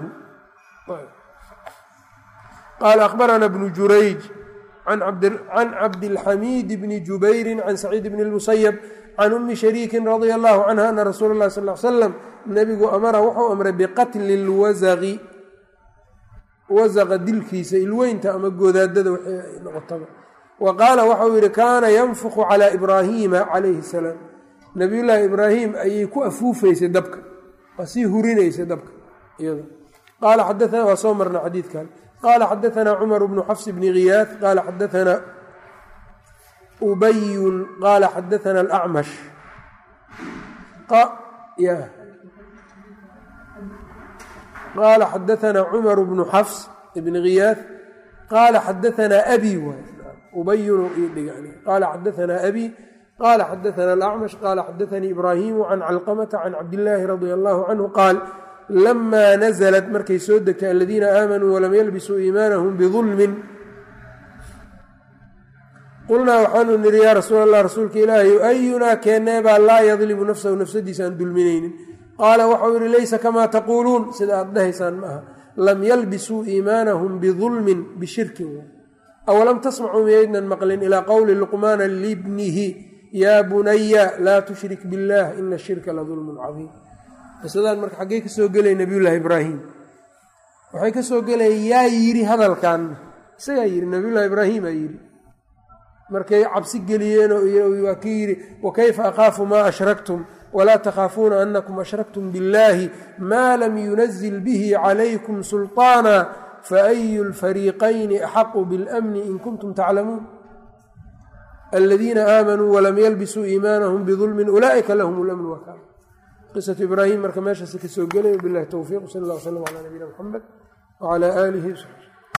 qaala akhbarana bnu jurayj can cabdilxamiid bni jubayri can saciid bni اlmusayab can umi shariikin radia allahu canha ana rasuula اllahi sal l slam nebigu amara wuxuu amray biqatli اlwasaqi wasaqa dilkiisa ilweynta ama goodaadada wixii ay noqotaba wa qaala waxau yihi kaana yanfuqu calaa ibraahiima calayhi salaam nabiyullaahi ibraahim ayay ku afuufaysay dabka waa sii hurinaysay dabka iyada qaala xadaana waa soo marna xadiidkan qaala xadaanaa cumar bnu xafs bni khiyaad qaala xadaanaa ubayun qaala xadaana alacmash qaala xadaanaa cumar bnu xafs bni khiyaad qaala xadaanaa abi waay ubayun qaala xadaanaa abi qaala xadaana alacmash qaala xadaanii ibraahimu can calqamata can cabdillaahi radia allahu canhu qaal lamaa naزlat markay soo degtay aladiina aamanuu walam yalbisuu iimaanahum bidulmin qulnaa waxaanu nidhi yaa rasuul allah rasuulka ilaahay ayunaa keeneebaa laa yadlimu nafsahu nafsadiisa aan dulminaynin qaala waxau yihi laysa kamaa taquuluun sida aad dhahaysaan ma aha lam yalbisuu iimaanahum bidulmin bishirkin awalam tasmacuu miyaydnan maqlin ilaa qowli luqmaana libnihi yaa bunaya laa tushrik biاllah ina shirka la dulmun cadiim qisadaan marka xaggey ka soo gelaya nabiyullaahi ibraahim waxay ka soo gelaya yaa yidhi hadalkan isagaa yidhi nabiyullahi ibraahimaa yidhi markay cabsi geliyeenoo waa ki yidhi wakayfa akhaafu maa ashraktum walaa takhaafuuna anakum ashraktum biاllahi maa lam yunazil bihi calaykum sulطaana faayu lfariiqayni axaqu biاlamni in kuntum taclamuun aladiina aamanuu walam yalbisuu iimaanahum bidulmin ulaa'ika lahum lamnu wakaala qisatu ibraahim marka meeshaasi ka soo gelay bilahi towfiiq sal اllah w slm calaa nabiyina mxamed wcalaa aalihi